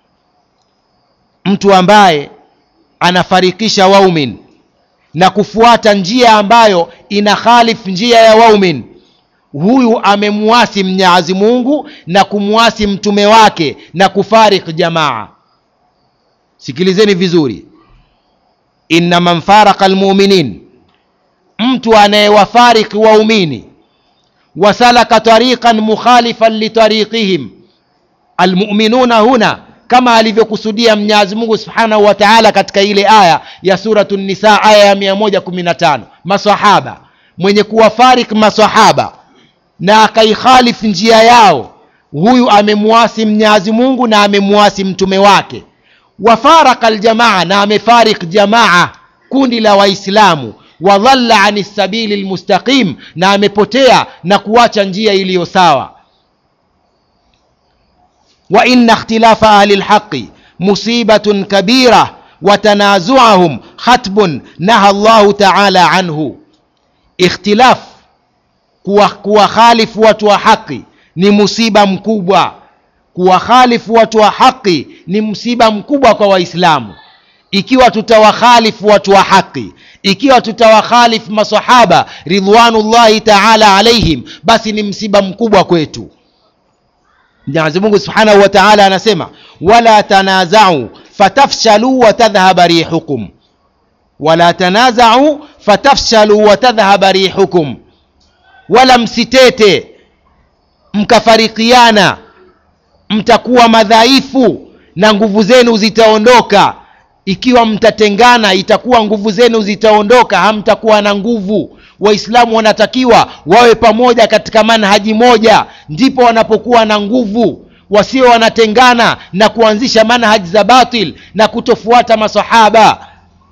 mtu ambaye anafarikisha waumin na kufuata njia ambayo ina khalif njia ya waumin huyu amemuasi mnyazi mungu na kumwasi mtume wake na kufarik jamaa sikilizeni vizuri inna man faraka almuminin mtu anayewafariki waumini wasalaka tariqan mukhalifan litariqihim almuminuna huna kama alivyokusudia mwenyezi mungu subhanahu wa taala katika ile aya ya suratu nisa aya ya 115 masahaba mwenye kuwafarik masahaba na akaikhalifu njia yao huyu amemwasi mnyazi mungu na amemwasi mtume wake wafaraka ljamaa na amefarik jamaa kundi la waislamu wadhalla ani sabili lmustaqim na amepotea na kuacha njia iliyo sawa wa inna ikhtilafa ahli lhaqi musibatun kabira watanazuahum khatbun naha llahu taala anhu ikhtilaf kuwakhalifu watu wa haqi ni musiba mkubwa kuwakhalifu watu wa haqi ni msiba mkubwa kwa waislamu ikiwa tutawakhalifu watu wa haqi ikiwa tutawakhalifu masahaba ridwanullahi taala alaihim basi ni msiba mkubwa kwetu mwenyezi mungu subhanahu wa taala anasema wala tanazau fatafshalu watadhhaba rihukum wala tanazau fatafshalu watadhhaba rihukum wala msitete mkafarikiana mtakuwa madhaifu na nguvu zenu zitaondoka ikiwa mtatengana itakuwa nguvu zenu zitaondoka hamtakuwa na nguvu waislamu wanatakiwa wawe pamoja katika manhaji moja ndipo wanapokuwa na nguvu wasio wanatengana na kuanzisha manhaji za batil na kutofuata masahaba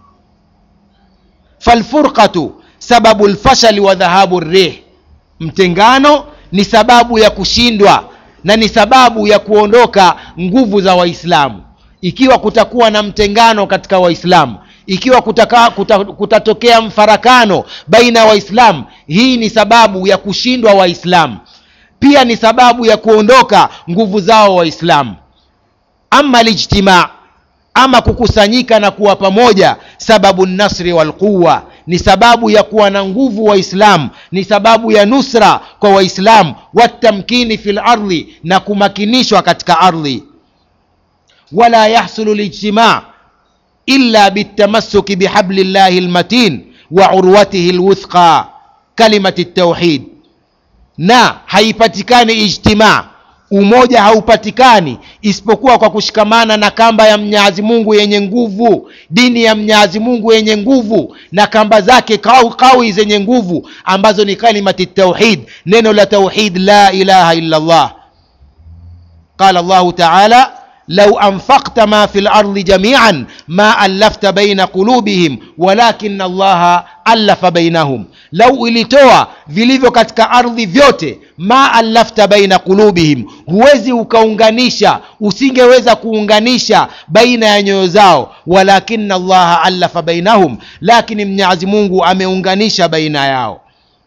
falfurqatu sababu lfashali wa dhahabu rih mtengano ni sababu ya kushindwa na ni sababu ya kuondoka nguvu za waislamu ikiwa kutakuwa na mtengano katika waislamu ikiwa kutaka, kuta, kutatokea mfarakano baina ya waislamu hii ni sababu ya kushindwa waislamu pia ni sababu ya kuondoka nguvu zao waislamu ama lijtimaa ama kukusanyika na kuwa pamoja sababu nasri walquwa ni sababu ya kuwa na nguvu waislamu ni sababu ya nusra kwa waislamu watamkini fi lardhi na kumakinishwa katika ardhi wala yahsulu lijtimaa illa bitamasuki bihabli llahi lmatin wa urwatihi lwuthqa kalimati tauhid na haipatikani ijtimaa umoja haupatikani isipokuwa kwa kushikamana na kamba ya mnyazi mungu yenye nguvu dini ya mnyazi mungu yenye nguvu na kamba zake kawi, kawi zenye nguvu ambazo ni kalimati tauhid neno la tauhid la ilaha illa llah qala llahu taala لو أنفقت ما في الأرض جميعا ما ألفت بين قلوبهم ولكن الله ألف بينهم لو ilitoa vilivyo katika ardhi vyote ma allafta baina qulubihim huwezi ukaunganisha usingeweza kuunganisha baina ya nyoyo zao walakina allaha allafa bainahum lakini mnyazi mungu ameunganisha baina yao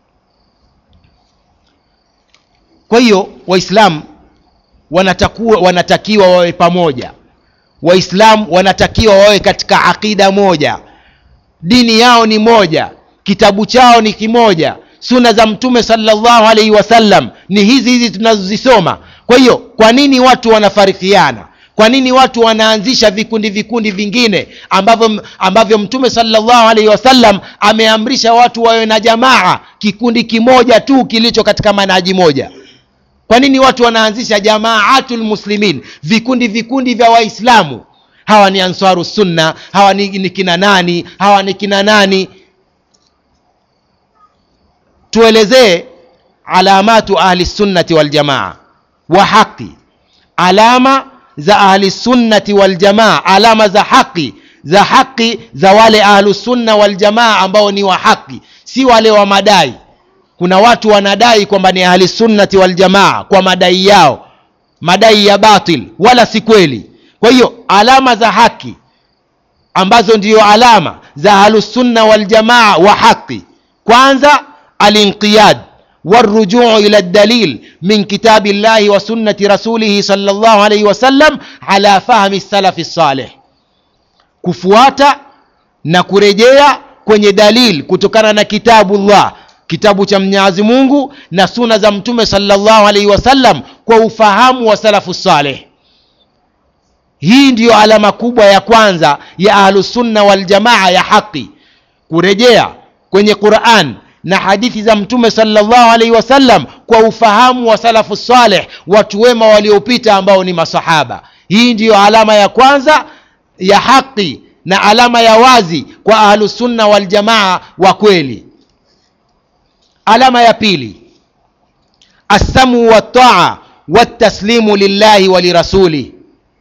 kwa hiyo waislamu wanatakuwa wanatakiwa wawe pamoja waislamu wanatakiwa wawe katika aqida moja dini yao ni moja kitabu chao ni kimoja suna za mtume salllahu alaihi wasallam ni hizi hizi tunazozisoma kwa hiyo kwa nini watu wanafarikiana kwa nini watu wanaanzisha vikundi vikundi vingine ambavyo ambavyo mtume salllahu alaihi wasallam ameamrisha watu wawe na jamaa kikundi kimoja tu kilicho katika manaji moja kwa nini watu wanaanzisha jamaatu lmuslimin vikundi vikundi vya waislamu hawa ni ansaru sunna hawa ni, ni kina nani hawa ni kina nani tuelezee alamatu ahli sunnati waljamaa wa haqi alama za ahli sunnati waljamaa alama za haqi za haqi za wale ahlusunna waljamaa ambao ni wa haqi si wale wa madai kuna watu wanadai kwamba ni ahli sunnati waljamaa kwa madai yao madai ya batil wala si kweli kwa hiyo alama za haki ambazo ndiyo alama za ahlusunna waljamaa wa haqi kwanza alinqiyad والرجوع إلى الدليل من كتاب الله وسنة رسوله صلى الله عليه وسلم على فهم السلف الصالح kufuata na kurejea kwenye dalil kutokana na kitabu llah kitabu cha mnyazi mungu na suna za mtume salllahu alaihi wasallam kwa ufahamu wa salafu saleh hii ndiyo alama kubwa ya kwanza ya ahlusunna waljamaa ya haqi kurejea kwenye quran na hadithi za mtume salllahu alaihi wasallam kwa ufahamu wa salafu saleh watu wema waliopita ambao ni masahaba hii ndiyo alama ya kwanza ya haqi na alama ya wazi kwa ahlusunna waljamaa wa kweli alama ya pili assamu waltaa waltaslimu lillahi wa lirasuli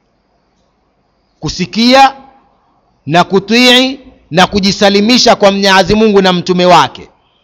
kusikia na kutii na kujisalimisha kwa mnyazi mungu na mtume wake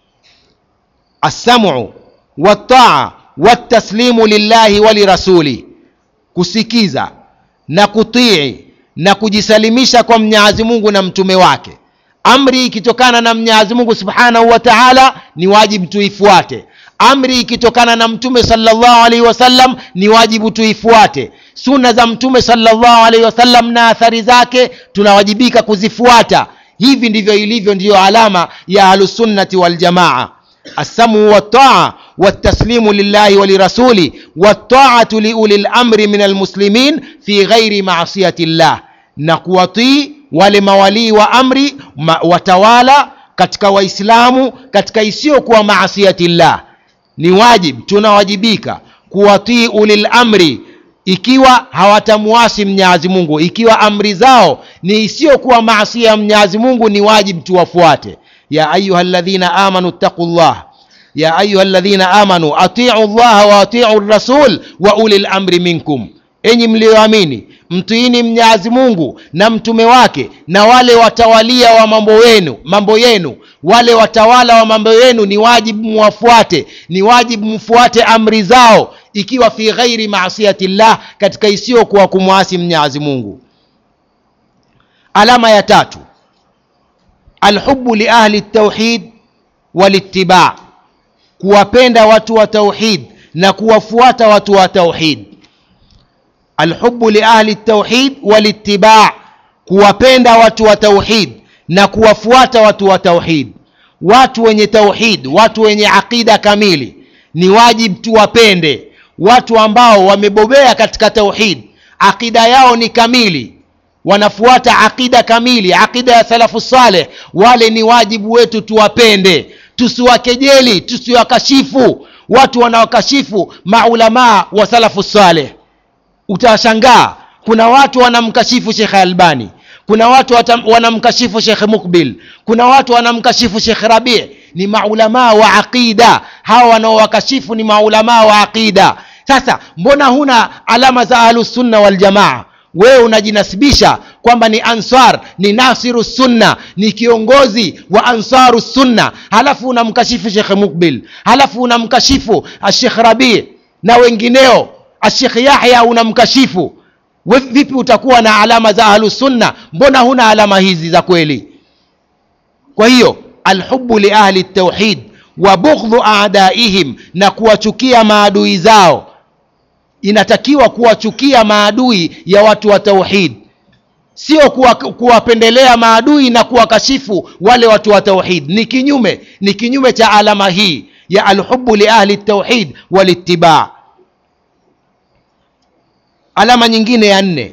assamu waltaa waltaslimu lillahi wa lirasuli kusikiza na kutii na kujisalimisha kwa mnyazi mungu na mtume wake amri ikitokana na mnyazi mungu subhanahu wa taala ni wajibu tuifuate amri ikitokana na mtume salllahu alaihi wasallam ni wajibu tuifuate suna za mtume salllahu alaihi wasallam na athari zake tunawajibika kuzifuata hivi ndivyo ilivyo ndiyo alama ya ahlusunnati waljamaa السمع والطاعة والتسليم لله ولرسوله والطاعة لأولي الأمر من المسلمين في غير معصية الله نقوطي wale mawalii wa amri ma, watawala katika waislamu katika isiyokuwa maasiyatillah ni wajib tunawajibika kuwatii ulil amri ikiwa hawatamuasi mnyazi mungu ikiwa amri zao ni isiyokuwa maasia ya mnyazi mungu ni wajib tuwafuate ya ayuha ladhina amanu ttaqu llah ya ayuha ladhina amanu atiu llaha wa atiu rasul wa uli lamri minkum enyi mlioamini mtiini mnyazi mungu na mtume wake na wale watawalia wa mambo yenu mambo yenu wale watawala wa mambo yenu ni wajibu muwafuate ni wajibu mfuate amri zao ikiwa fi ghairi masiyati llah katika isiyokuwa kumwasi mnyazi mungu alama ya tatu alhubu liahli tauhid walitibaa kuwapenda watu wa tauhid na kuwafuata watu wa tauhid alhubu liahli tauhid walitibaa kuwapenda watu wa tauhid na kuwafuata watu wa tauhid watu wenye tauhid watu wenye aqida kamili ni wajib tuwapende watu ambao wamebobea katika tauhid aqida yao ni kamili wanafuata aqida kamili aqida ya salafu saleh wale ni wajibu wetu tuwapende tusiwakejeli tusiwakashifu watu wanaokashifu maulamaa wa salafu saleh utashangaa kuna watu wanamkashifu shekhe albani kuna watu wanamkashifu shekhe mukbil kuna watu wanamkashifu shekhe rabii ni maulamaa wa aqida hawa wanaowakashifu ni maulamaa wa aqida sasa mbona huna alama za ahlusunna waljamaa wewe unajinasibisha kwamba ni ansar ni nasiru sunna ni kiongozi wa ansaru sunna halafu unamkashifu shekhe mukbil halafu unamkashifu ashekh rabii na wengineo ashekh yahya unamkashifu vipi utakuwa na alama za ahlusunna mbona huna alama hizi za kweli kwa hiyo alhubu liahli tauhid wa bughdhu adaihim na kuwachukia maadui zao inatakiwa kuwachukia maadui ya watu wa tauhid sio kuwapendelea kuwa maadui na kuwakashifu wale watu wa tauhid ni kinyume ni kinyume cha alama hii ya alhubu liahli tauhid walitibaa alama nyingine ya nne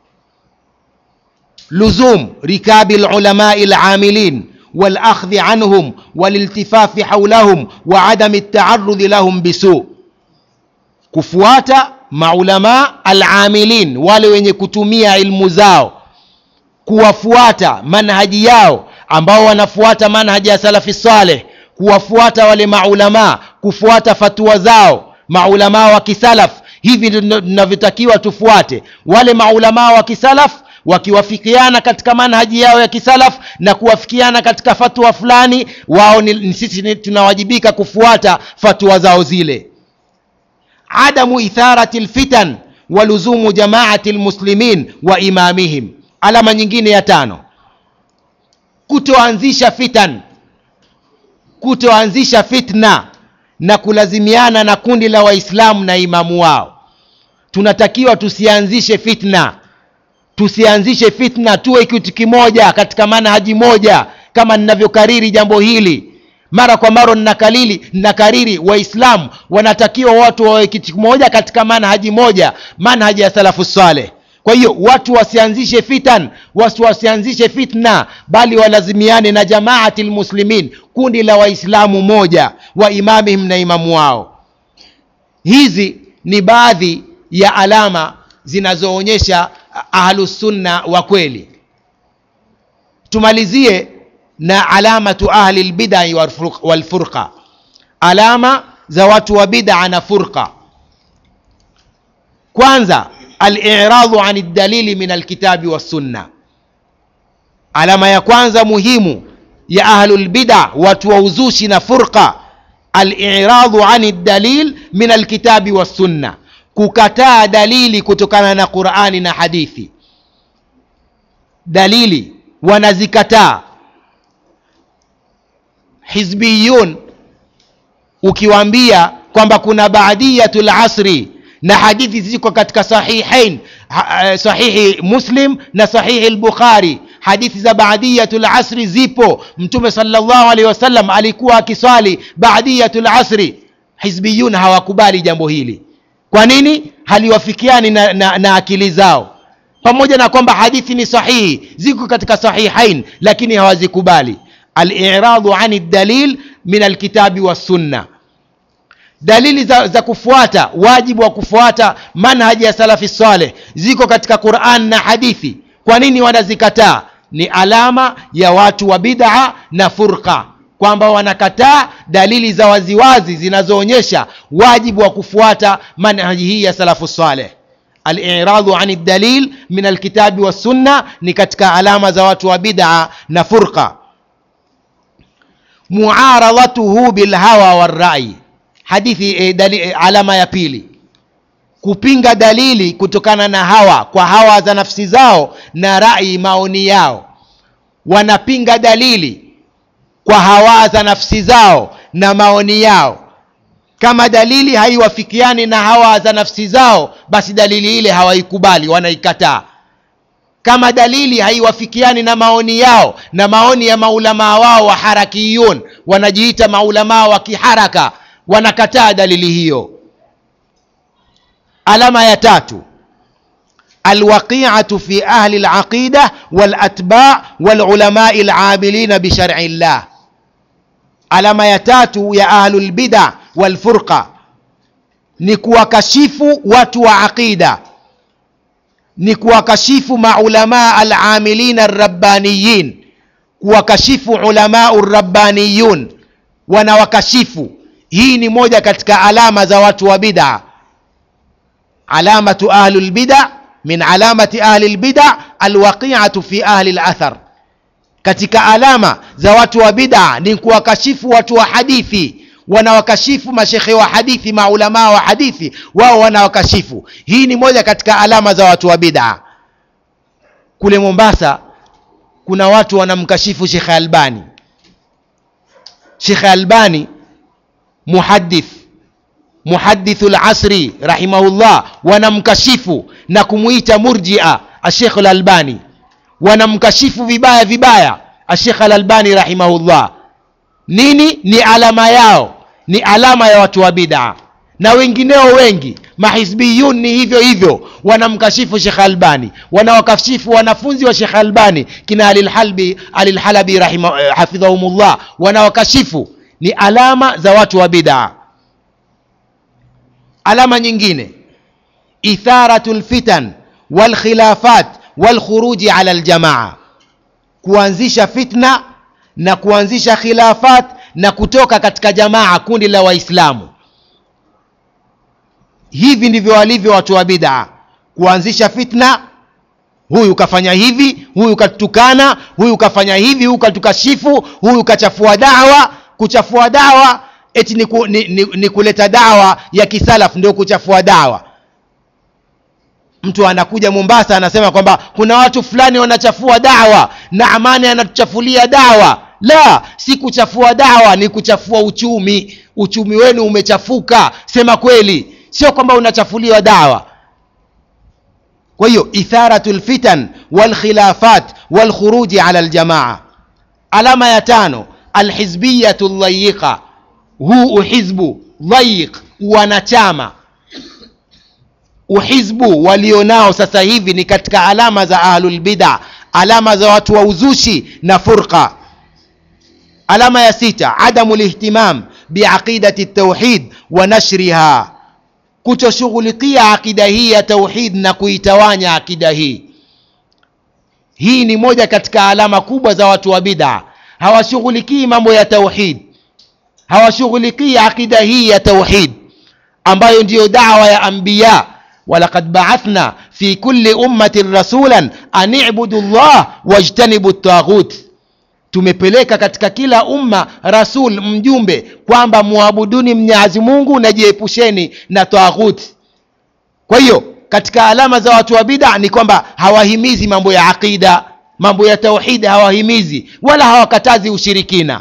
luzum rikabi lulamai lamilin والاخذ عنهم والالتفاف حولهم وعدم التعرض لهم بسوء kufuata maulamaa alamilin wale wenye kutumia ilmu zao kuwafuata manhaji yao ambao wanafuata manhaji ya salafi saleh kuwafuata wale maulamaa kufuata fatua zao maulamaa wa kisalaf hivi tunavyotakiwa tufuate wale maulamaa wa kisalaf wakiwafikiana katika manhaji yao ya kisalaf na kuwafikiana katika fatua fulani wao ni, sisi tunawajibika kufuata fatua zao zile adamu itharati lfitan wa luzumu jamaati lmuslimin wa imamihim alama nyingine ya tano kutoanzisha fitan kutoanzisha fitna na kulazimiana na kundi la waislamu na imamu wao tunatakiwa tusianzishe fitna tusianzishe fitna tuwe kitu kimoja katika manhaji moja kama ninavyokariri jambo hili mara kwa mara ninakalili ninakariri waislamu wanatakiwa watu wawe kitu kimoja katika manhaji moja manhaji ya salafu saleh kwa hiyo watu wasianzishe fitan watu wasianzishe fitna bali walazimiane na jamaati lmuslimin kundi la waislamu moja wa imamihim na imamu wao hizi ni baadhi ya alama zinazoonyesha ahlusunna wa kweli tumalizie na alamatu ahli lbidai walfurqa alama za watu wa bid'a na furqa kwanza aliradu ani dalili min alkitabi wassunna alama ya kwanza muhimu ya ahlulbida watu wa uzushi na furqa aliradu ani dalil min alkitabi wassunna kukataa dalili kutokana na qurani na hadithi dalili wanazikataa hizbiyun ukiwaambia kwamba kuna baadiyatu lasri na hadithi ziko katika sahihain ha, sahihi muslim na sahihi lbukhari hadithi za baadiyatu lasri zipo mtume salllahu alehi wasallam alikuwa akiswali baadiyatu lasri hizbiyun hawakubali jambo hili kwa nini haliwafikiani na, na, na akili zao pamoja na kwamba hadithi ni sahihi ziko katika sahihain lakini hawazikubali aliradu ani dalil min alkitabi wassunna dalili za, za kufuata wajibu wa kufuata manhaji ya salafi saleh ziko katika quran na hadithi kwa nini wanazikataa ni alama ya watu wa bid'a na furqa kwamba wanakataa dalili za waziwazi zinazoonyesha wajibu wa kufuata manhaji hii ya salafu saleh aliradu ani dalil min alkitabi wassunna ni katika alama za watu wa bid'a na furqa muaradatuhu bilhawa warai hadithi e, dali, e, alama ya pili kupinga dalili kutokana na hawa kwa hawa za nafsi zao na rai maoni yao wanapinga dalili kwa hawa za nafsi zao na maoni yao kama dalili haiwafikiani na hawa za nafsi zao basi dalili ile hawaikubali wanaikataa kama dalili haiwafikiani na maoni yao na maoni ya maulamaa wao wa harakiyun wanajiita maulamaa wa kiharaka wanakataa dalili hiyo alama ya tatu alwaqiatu fi ahli laqida walatba walulamai lamilina bishari llah alama ya tatu ya ahlu lbida walfurqa ni kuwakashifu watu wa aqida ni kuwakashifu maulamaa alamilina arrabbaniyin kuwakashifu ulamau rabbaniyun wanawakashifu hii ni moja katika alama za watu wa bid'a alamatu ahli lbida min alamati ahli lbida alwaqiatu fi ahli lathar katika alama za watu wa bid'a ni kuwakashifu watu wa hadithi wanawakashifu mashekhe wa hadithi maulamaa wa hadithi wao wanawakashifu hii ni moja katika alama za watu wa bid'a kule mombasa kuna watu wanamkashifu shekhe albani shekhe albani muhadith muhadithu lasri rahimahullah wanamkashifu na kumuita murjia ashekh lalbani wanamkashifu vibaya vibaya ashekh alalbani rahimahullah nini ni alama yao ni alama ya watu wa bid'a na wengineo wengi mahizbiyun ni hivyo hivyo wanamkashifu shekh albani wanawakashifu wanafunzi wa shekh albani kina alilhalbi alilhalabi hafidhahumullah wanawakashifu ni alama za watu wa bid'a alama nyingine itharatu lfitan walkhilafat walkhuruji ala ljamaa kuanzisha fitna na kuanzisha khilafat na kutoka katika jamaa kundi la waislamu hivi ndivyo walivyo watu wa bid'a kuanzisha fitna huyu kafanya hivi huyu katukana huyu kafanya hivi huyu katukashifu huyu kachafua dawa kuchafua dawa eti ni, ku, ni, ni, ni kuleta dawa ya kisalaf ndio kuchafua dawa mtu anakuja mombasa anasema kwamba kuna watu fulani wanachafua dawa na amani anatuchafulia dawa la si kuchafua dawa ni kuchafua uchumi uchumi wenu umechafuka sema kweli sio kwamba unachafuliwa dawa kwa hiyo itharatu lfitan walkhilafat walkhuruji ala ljamaa alama ya tano alhizbiyatu llayiqa huu uhizbu dhayiq wanachama uhizbu walionao sasa hivi ni katika alama za ahlulbida alama za watu wa uzushi na furqa alama ya sita adamu lihtimam biaqidati tauhid wa nashriha kutoshughulikia akida hii ya tauhid na kuitawanya akida hii hii ni moja katika alama kubwa za watu wa bid'a hawashughulikii mambo ya tauhid hawashughulikii akida hii ya tauhid ambayo ndiyo dawa ya anbiya walaqad baathna fi kulli ummatin rasulan an ibudu llah wajtanibu taghut tumepeleka katika kila umma rasul mjumbe kwamba muabuduni mnyazi mungu na jiepusheni na taghut kwa hiyo katika alama za watu wa bid'a ni kwamba hawahimizi mambo ya aqida mambo ya tauhidi hawahimizi wala hawakatazi ushirikina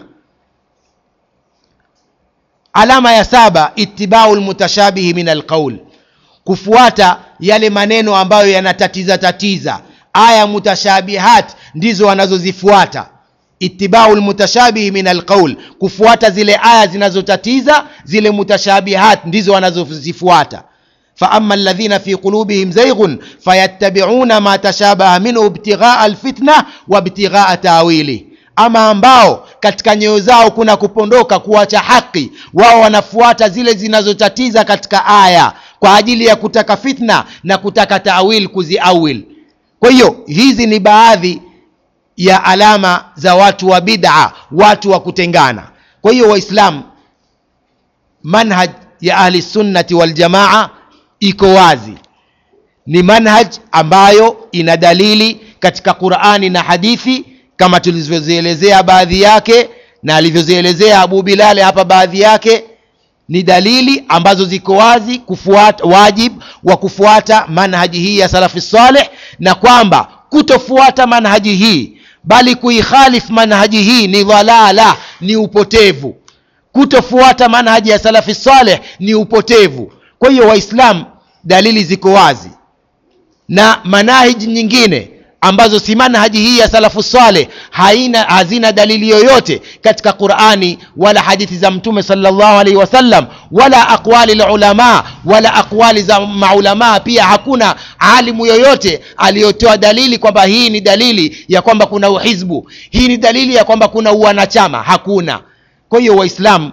alama ya saba itibau lmutashabihi min alqaul kufuata yale maneno ambayo yanatatiza tatiza aya mutashabihat ndizo wanazozifuata itibau lmutashabihi min alqaul kufuata zile aya zinazotatiza zile mutashabihat ndizo wanazozifuata فأما الذين في قلوبهم زيغ فيتبعون ما تشابه منه ابتغاء الفتنة وابتغاء تاويله ama ambao katika nyoyo zao kuna kupondoka kuacha haki wao wanafuata zile zinazotatiza katika aya kwa ajili ya kutaka fitna na kutaka tawil kuziawil kwa hiyo hizi ni baadhi ya alama za watu wa bid'a watu wa kutengana kwa hiyo waislamu manhaj ya ahli sunnati waljamaa iko wazi ni manhaj ambayo ina dalili katika qurani na hadithi kama tulivyozielezea baadhi yake na alivyozielezea abu bilali hapa baadhi yake ni dalili ambazo ziko wazi kufuata wajib wa kufuata manhaji hii ya salafi saleh na kwamba kutofuata manhaji hii bali kuikhalif manhaji hii ni dhalala ni upotevu kutofuata manhaji ya salafi saleh ni upotevu kwa hiyo waislamu dalili ziko wazi na manahiji nyingine ambazo si manhaji hii ya salafu saleh haina hazina dalili yoyote katika qurani wala hadithi za mtume salllahu alaihi wasallam wala aqwali lulama wala aqwali za maulamaa pia hakuna alimu yoyote aliyotoa dalili kwamba hii ni dalili ya kwamba kuna uhizbu hii ni dalili ya kwamba kuna uwanachama hakuna kwa hiyo waislamu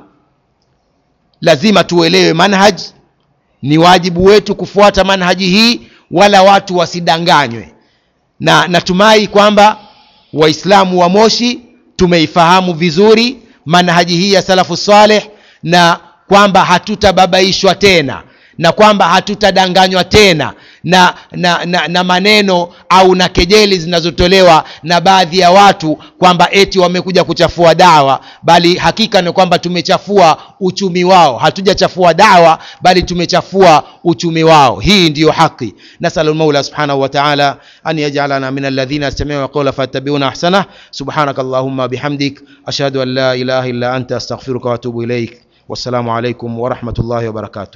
lazima tuelewe manhaj ni wajibu wetu kufuata manhaji hii wala watu wasidanganywe na natumai kwamba waislamu wa moshi tumeifahamu vizuri manhaji hii ya salafu saleh na kwamba hatutababaishwa tena na kwamba hatutadanganywa tena na, na, na, na maneno au na kejeli zinazotolewa na baadhi ya watu kwamba eti wamekuja kuchafua dawa bali hakika ni kwamba tumechafua uchumi wao hatujachafua dawa bali tumechafua uchumi wao hii ndiyo haki nasalu lmaula subhanahu wa taala an yajalana min alladhina yastamiuna qaula fayattabiuna ahsanah subhanaka allahumma bihamdik ashhadu an la ilaha illa anta astaghfiruka waatubu ilaik wassalamu alaikum warahmatullahi wabarakatuh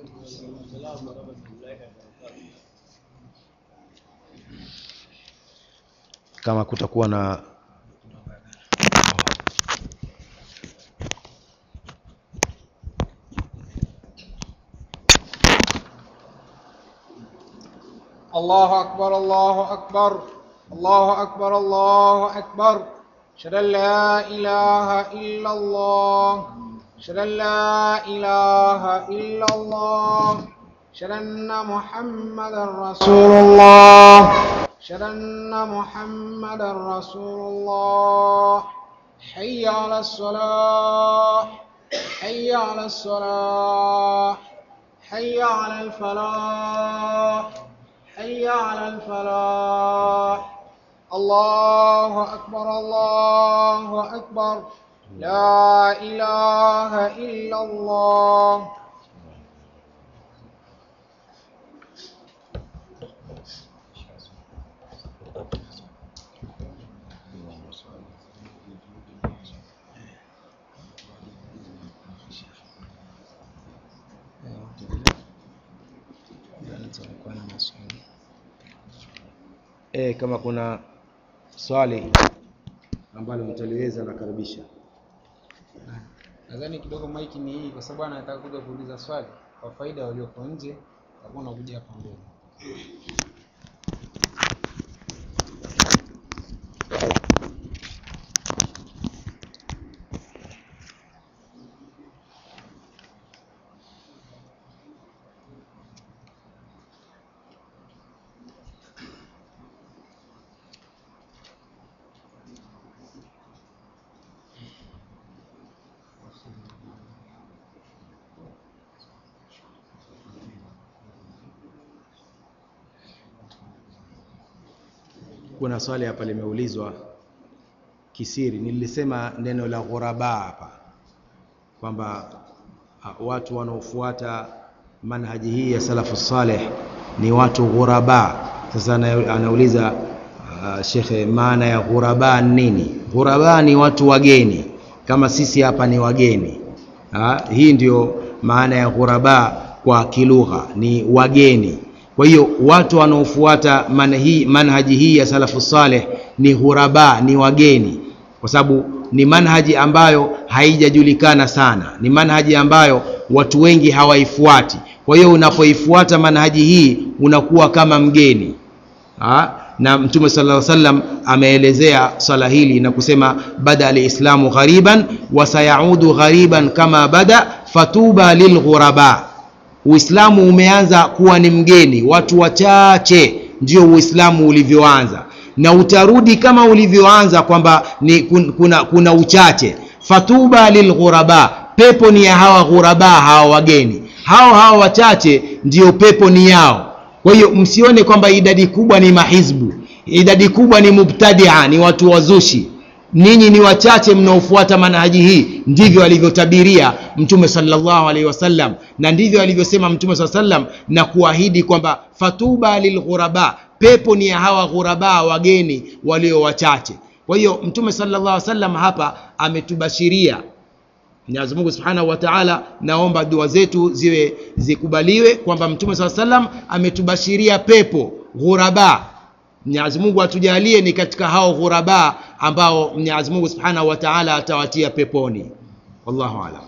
kama kutakuwa na الله أكبر الله أكبر الله أكبر الله أكبر أشهد أن لا إله إلا الله أشهد أن لا إله إلا الله أشهد أن محمدا رسول الله أشهد أن محمدا رسول الله حي على الصلاة حي على الصلاة حي على الفلاح حي على الفلاح الله أكبر الله أكبر لا إله إلا الله e, kama kuna swali ambalo mtaliweza nakaribisha nadhani kidogo maiki ni hii kwa sababu anataka kuja kuuliza swali kwa faida walioko nje utakuwa unakuja hapa mbele kuna swali hapa limeulizwa kisiri nilisema neno la ghuraba hapa kwamba ah, watu wanaofuata manhaji hii ya salafu saleh ni watu ghuraba sasa ana- anauliza uh, shekhe maana ya ghuraba ni nini ghuraba ni watu wageni kama sisi hapa ni wageni ha? hii ndio maana ya ghuraba kwa kilugha ni wageni kwa hiyo watu wanaofuata manhaji, manhaji hii ya salafu saleh ni ghuraba ni wageni kwa sababu ni manhaji ambayo haijajulikana sana ni manhaji ambayo watu wengi hawaifuati kwa hiyo unapoifuata manhaji hii unakuwa kama mgeni ha? na mtume sala salam ameelezea swala hili na kusema bada alislamu ghariban wasayaudu ghariban kama bada fatuba lilghuraba uislamu umeanza kuwa ni mgeni watu wachache ndio uislamu ulivyoanza na utarudi kama ulivyoanza kwamba ni kun- kuna, kuna uchache fatuba lilghuraba pepo ni ya hawa ghuraba hawa wageni hao hawa wachache ndio pepo ni yao kwa hiyo msione kwamba idadi kubwa ni mahizbu idadi kubwa ni mubtadia ni watu wazushi ninyi ni wachache mnaofuata manhaji hii ndivyo alivyotabiria mtume sallallahu alaihi wasallam na ndivyo alivyosema mtume saa sallam na kuahidi kwamba fatuba lilghuraba pepo ni ya hawa ghuraba wageni walio wachache kwa hiyo mtume sallallahu alaihi wasallam hapa ametubashiria Mwenyezi Mungu Subhanahu wa Ta'ala, naomba dua zetu ziwe zikubaliwe kwamba Mtume SAW salam ametubashiria pepo ghuraba. Mwenyezi Mungu atujalie ni katika hao ghuraba ambao Mwenyezi Mungu Subhanahu wa Ta'ala atawatia peponi. Wallahu a'lam.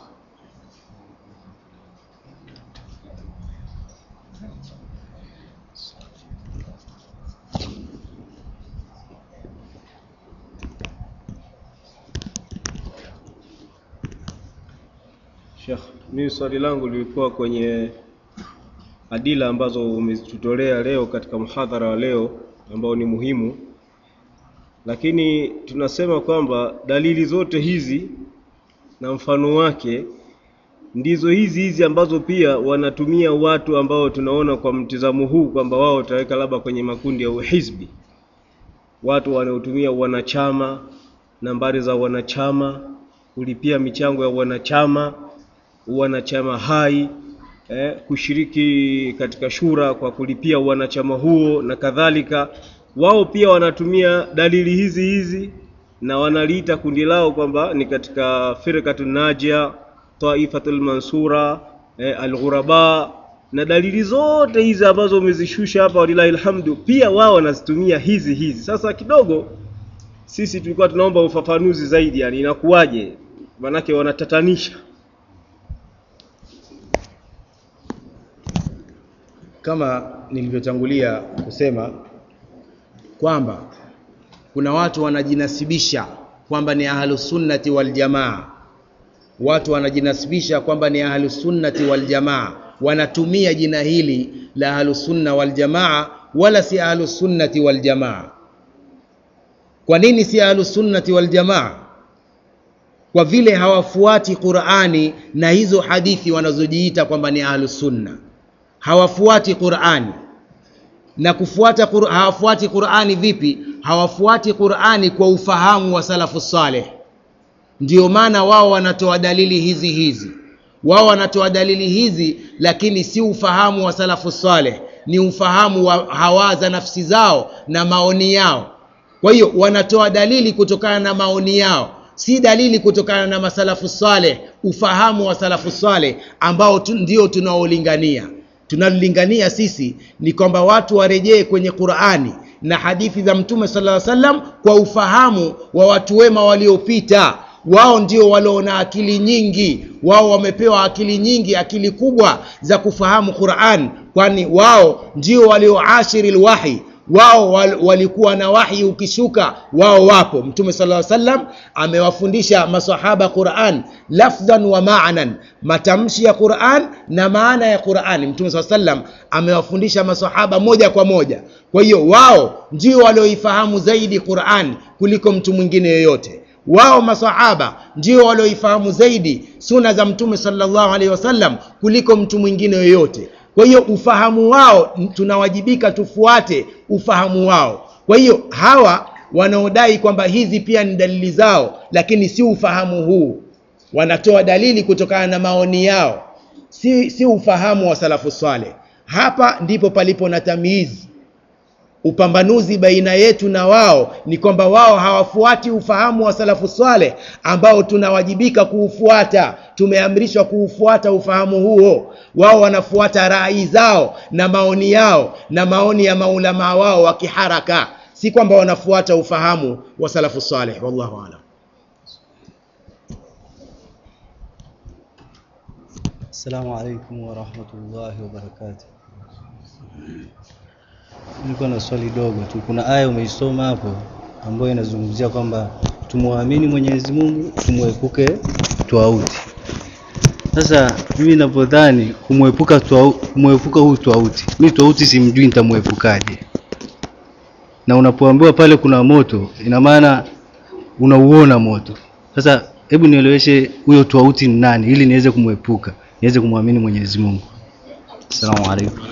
Sheikh, mimi swali langu lilikuwa kwenye adila ambazo umezitutolea leo katika mhadhara wa leo ambao ni muhimu, lakini tunasema kwamba dalili zote hizi na mfano wake ndizo hizi hizi ambazo pia wanatumia watu ambao tunaona kwa mtizamo huu kwamba wao wataweka labda kwenye makundi ya uhizbi, watu wanaotumia wanachama, nambari za wanachama, kulipia michango ya wanachama wanachama hai eh, kushiriki katika shura kwa kulipia wanachama huo na kadhalika. Wao pia wanatumia dalili hizi hizi na wanaliita kundi lao kwamba ni katika firqatun najia, taifatul mansura, eh, alghuraba na dalili zote hizi ambazo umezishusha hapa, walilahi alhamdu, pia wao wanazitumia hizi hizi. Sasa kidogo sisi tulikuwa tunaomba ufafanuzi zaidi, yani inakuwaje? Manake wanatatanisha. kama nilivyotangulia kusema kwamba kuna watu wanajinasibisha kwamba ni ahlusunnati waljamaa watu wanajinasibisha kwamba ni ahlusunnati waljamaa wanatumia jina hili la ahlusunna waljamaa wala si ahlusunnati waljamaa kwa nini si ahlusunnati waljamaa kwa vile hawafuati qurani na hizo hadithi wanazojiita kwamba ni ahlusunna hawafuati Qur'ani na kufuata Qur hawafuati Qur'ani vipi? Hawafuati Qur'ani kwa ufahamu wa salafu saleh. Ndio maana wao wanatoa dalili hizi hizi, wao wanatoa dalili hizi, lakini si ufahamu wa salafu saleh, ni ufahamu wa hawa za nafsi zao na maoni yao. Kwa hiyo wanatoa dalili kutokana na maoni yao, si dalili kutokana na masalafu saleh, ufahamu wa salafu saleh ambao tu, ndio tunaolingania tunalolingania sisi ni kwamba watu warejee kwenye Qur'ani na hadithi za Mtume sallallahu alaihi wasallam kwa ufahamu wa watu wema waliopita, wao ndio walio akili nyingi wao wamepewa akili nyingi akili kubwa za kufahamu quran kwani wao ndio walioashiri lwahi wao wal, walikuwa na wahi ukishuka wao wapo mtume sala salam amewafundisha masahaba quran lafdhan wa maanan matamshi ya quran na maana ya qurani mtume saa salam amewafundisha masahaba moja kwa moja kwa hiyo wao ndio walioifahamu zaidi quran kuliko mtu mwingine yoyote wao masahaba ndio walioifahamu zaidi suna za mtume salllahu alaihi wasallam kuliko mtu mwingine yoyote kwa hiyo ufahamu wao tunawajibika tufuate ufahamu wao kwa hiyo hawa wanaodai kwamba hizi pia ni dalili zao lakini si ufahamu huu wanatoa dalili kutokana na maoni yao si, si ufahamu wa salafu swaleh hapa ndipo palipo na tamizi upambanuzi baina yetu na wao ni kwamba wao hawafuati ufahamu wa salafu swaleh ambao tunawajibika kuufuata tumeamrishwa kuufuata ufahamu huo wao wanafuata rai zao na maoni yao na maoni ya maulamaa wao wa kiharaka si kwamba wanafuata ufahamu wa salafu saleh wallahu alam Assalamu alaikum warahmatullahi wabarakatuh. Niko na swali dogo tu. Kuna aya umeisoma hapo ambayo inazungumzia kwamba tumwamini Mwenyezi Mungu, tumwepuke twauti. Sasa mimi ninapodhani kumwepuka twau, kumwepuka huu twauti, mimi twauti simjui, nitamwepukaje? Na unapoambiwa pale kuna moto, ina maana unauona moto. Sasa hebu nieleweshe huyo twauti ni nani, ili niweze kumwepuka, niweze kumwamini Mwenyezi Mungu. Asalamu alaikum.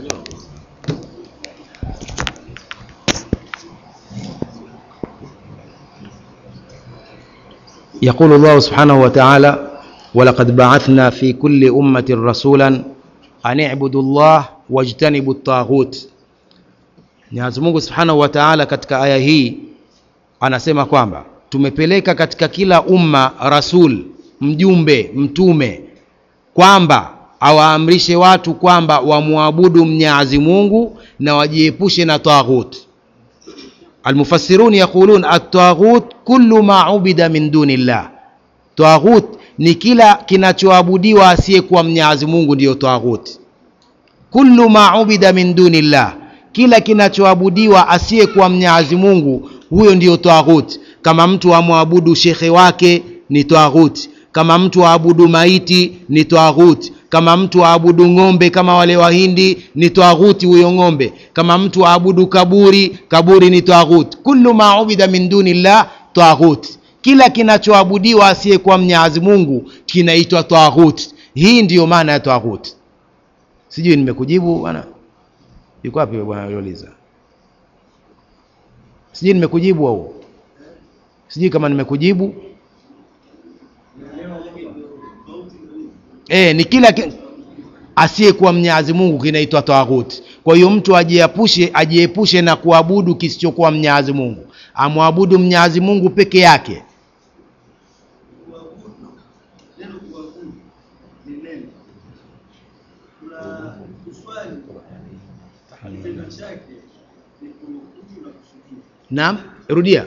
يقول الله سبحانه وتعالى ولقد بعثنا في كل أمة رسولا أن اعبدوا الله واجتنبوا الطاغوت Mwenyezi Mungu Subhanahu wa Ta'ala katika aya hii anasema kwamba tumepeleka katika kila umma rasul mjumbe mtume kwamba awaamrishe watu kwamba wamwabudu Mwenyezi Mungu na wajiepushe na taghut almufassirun yaqulun at-taghut kullu ma ubida min dunillah taghut ni kila kinachoabudiwa asiyekuwa Mwenyezi Mungu ndiyo taghut kullu ma ubida min dunillah kila kinachoabudiwa asiyekuwa Mwenyezi Mungu huyo ndiyo taghut kama mtu amwabudu shekhe wake ni taghut kama mtu aabudu maiti ni taghut kama mtu aabudu ng'ombe kama wale wahindi ni taghuti huyo ng'ombe kama mtu aabudu kaburi kaburi ni taghut kullu ma ubida min dunillah taghut kila kinachoabudiwa asiyekuwa mnyazi mungu kinaitwa taghut hii ndiyo maana ya taghut sijui nimekujibu bwana yuko wapi bwana yoliza sijui nimekujibu au sijui kama nimekujibu e, ni kila ki... asiyekuwa mnyazi mungu kinaitwa taghuti kwa hiyo mtu ajiepushe ajiepushe na kuabudu kisichokuwa mnyazi mungu amwabudu mnyazi mungu peke yake naam rudia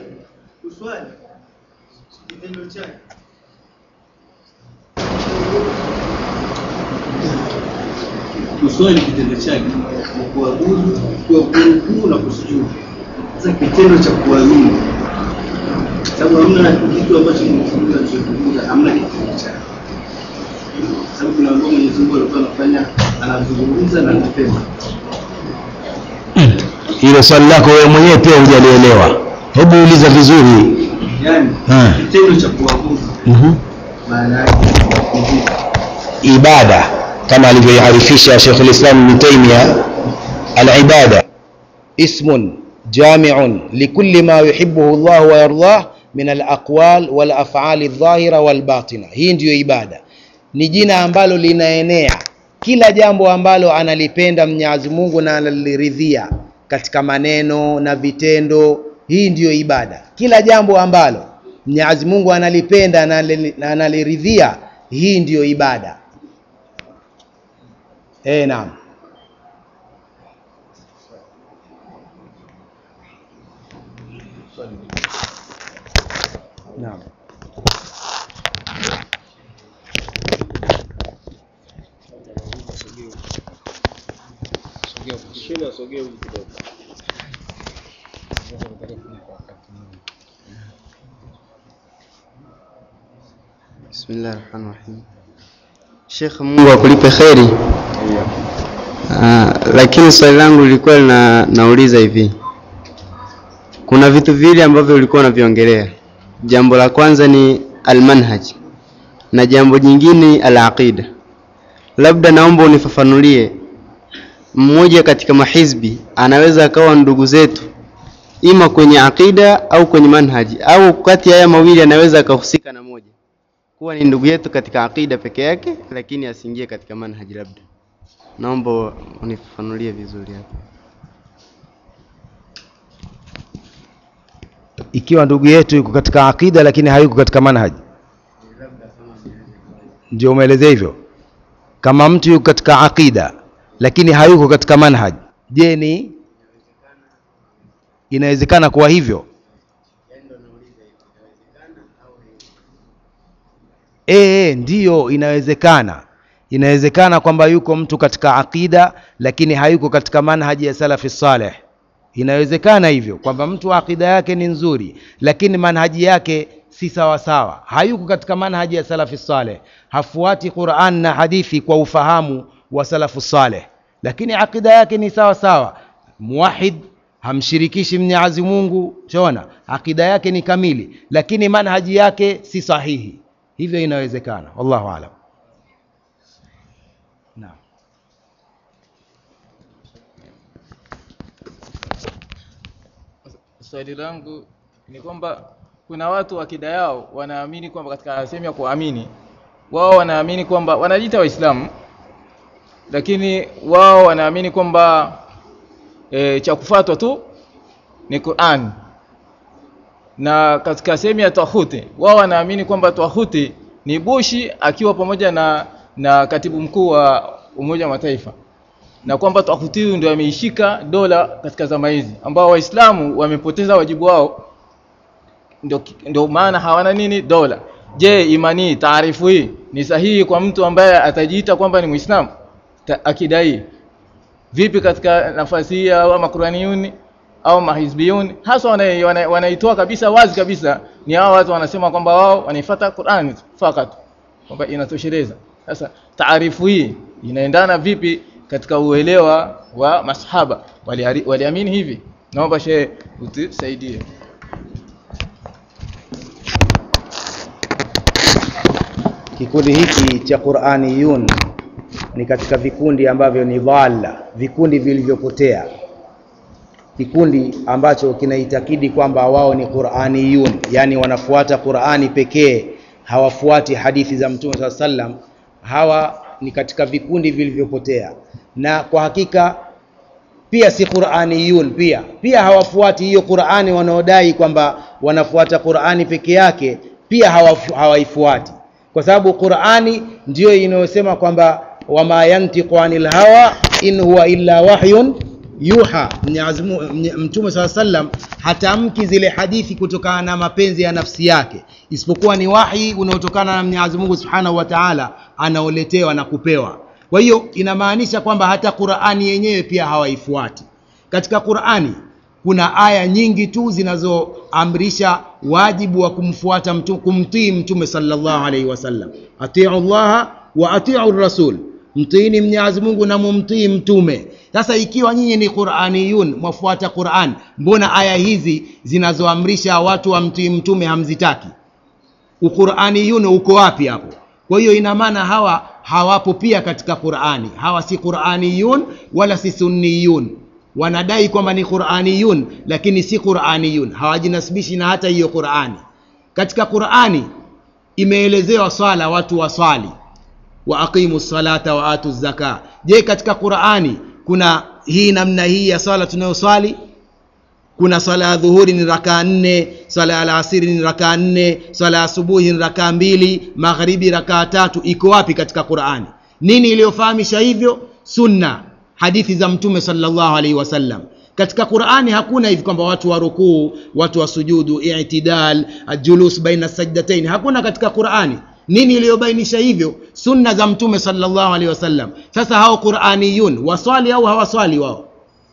kuswali kitendo chake ni kuabudu kwa kurukuu na kusujudu. Sasa kitendo cha kuamini, sababu hamna kitu ambacho Mwenyezi Mungu alichokizungumza, hamna kitendo chake, sababu tunaambiwa Mwenyezi Mungu alikuwa anafanya anazungumza na anasema. hilo swali lako wewe mwenyewe pia hujalielewa hebu uliza vizuri Yani Ah. kitendo cha kuabudu mm-hmm. maana yake ni vipi? ibada kama alivyoiarifisha Sheikh al-Islam Ibn Taymiyyah al-ibada ismun jami'un likulli ma yuhibbuhu Allah wa yardah min al-aqwal wal af'al adh-dhahira wal batina hii ndiyo ibada ni jina ambalo linaenea kila jambo ambalo analipenda Mwenyezi Mungu na analiridhia katika maneno na vitendo hii ndiyo ibada kila jambo ambalo Mwenyezi Mungu analipenda na anali- na analiridhia hii ndiyo ibada eh naam naam mwezesheni asogee huku kidogo. Bismillah rahmani rahim. Sheikh, Mungu akulipe kheri. Ah, lakini swali langu lilikuwa lina, nauliza hivi, kuna vitu viwili ambavyo ulikuwa unaviongelea. Jambo la kwanza ni almanhaj na jambo jingine alaqida. Labda naomba unifafanulie, mmoja katika mahizbi anaweza akawa ndugu zetu ima kwenye aqida au kwenye manhaji, au kati ya haya mawili anaweza akahusika na moja kuwa ni ndugu yetu katika aqida peke yake, lakini asiingie katika manhaji. Labda naomba unifafanulie vizuri hapo. ikiwa ndugu yetu yuko katika aqida lakini hayuko katika manhaji ndio umeelezea hivyo kama mtu yuko katika aqida lakini hayuko katika manhaj je ni inawezekana kuwa hivyo e, e, ndiyo inawezekana inawezekana kwamba yuko mtu katika aqida lakini hayuko katika manhaji ya salafi saleh inawezekana hivyo kwamba mtu aqida yake ni nzuri lakini manhaji yake si sawa sawa hayuko katika manhaji ya salafi saleh hafuati quran na hadithi kwa ufahamu wa salafu saleh lakini aqida yake ni sawa sawa muwahid hamshirikishi mnyazi mungu shaona aqida yake ni kamili lakini manhaji yake si sahihi hivyo inawezekana wallahu alam naam swali langu ni kwamba kuna watu akida yao wanaamini kwamba katika sehemu ya kuamini wao wanaamini kwamba wanajiita waislamu lakini wao wanaamini kwamba e, cha kufuatwa tu ni Qur'an na katika sehemu ya twahuti wao wanaamini kwamba twahuti ni Bushi akiwa pamoja na na katibu mkuu wa Umoja wa Mataifa na kwamba twahuti huyu ndio ameishika dola katika zama hizi ambao waislamu wamepoteza wajibu wao ndio ndio maana hawana nini dola je imani taarifu hii ni sahihi kwa mtu ambaye atajiita kwamba ni muislamu akidai vipi katika nafasi hii au makuraniyuni au mahizbiyuni hasa wanaitoa wana, wana kabisa wazi kabisa ni hao watu wanasema kwamba wao wanaifuata Qur'an fakat kwamba inatosheleza sasa taarifu hii inaendana vipi katika uelewa wa masahaba waliamini wali hivi naomba shehe utusaidie kikundi hiki cha Qur'aniyun ni katika vikundi ambavyo ni dhalla, vikundi vilivyopotea, kikundi ambacho kinaitakidi kwamba wao ni Qur'aniyun, yani wanafuata Qur'ani pekee, hawafuati hadithi za Mtume saa sallam. Hawa ni katika vikundi vilivyopotea, na kwa hakika pia si Qur'aniyun, pia pia hawafuati hiyo Qur'ani wanaodai kwamba wanafuata Qur'ani peke yake, pia hawaifuati kwa sababu Qur'ani ndiyo inayosema kwamba wama yantiqu anil hawa in huwa illa wahyun yuha. Mtume saa sallam hatamki zile hadithi kutokana na mapenzi ya nafsi yake, isipokuwa ni wahi unaotokana na Mwenyezi Mungu Subhanahu wa Ta'ala, anaoletewa na kupewa. Kwa hiyo inamaanisha kwamba hata Qur'ani yenyewe pia hawaifuati. Katika Qur'ani kuna aya nyingi tu zinazoamrisha wajibu wa kumfuata mtume, kumtii mtume sallallahu alaihi wasallam, atiu llaha wa atiu rasul, mtiini Mwenyezi Mungu na mumtii mtume. Sasa ikiwa nyinyi ni Qur'aniyun, mwafuata Qur'an, mbona aya hizi zinazoamrisha watu wamtii mtume hamzitaki? Uqur'aniyun uko wapi hapo? Kwa hiyo ina maana hawa hawapo pia katika Qur'ani, hawa si Qur'aniyun wala si sunniyun wanadai kwamba ni Qur'aniyun lakini si Qur'aniyun, hawajinasibishi na hata hiyo Qur'ani. Katika Qur'ani imeelezewa swala, watu waswali, wa aqimu salata wa atu zaka. Je, katika Qur'ani kuna hii namna hii ya swala tunayoswali? Kuna swala ya dhuhuri ni rakaa nne, swala ya alasiri ni rakaa nne, swala ya asubuhi ni rakaa mbili, magharibi rakaa tatu. Iko wapi katika Qur'ani? Nini iliyofahamisha hivyo? Sunna hadithi za mtume sallallahu alaihi wasallam katika qurani hakuna hivi kwamba watu wa rukuu watu wa sujudu itidal julus baina sajdatain hakuna katika qurani nini iliyobainisha hivyo sunna za mtume sallallahu alaihi wasallam sasa hao quraniyun waswali au hawaswali wao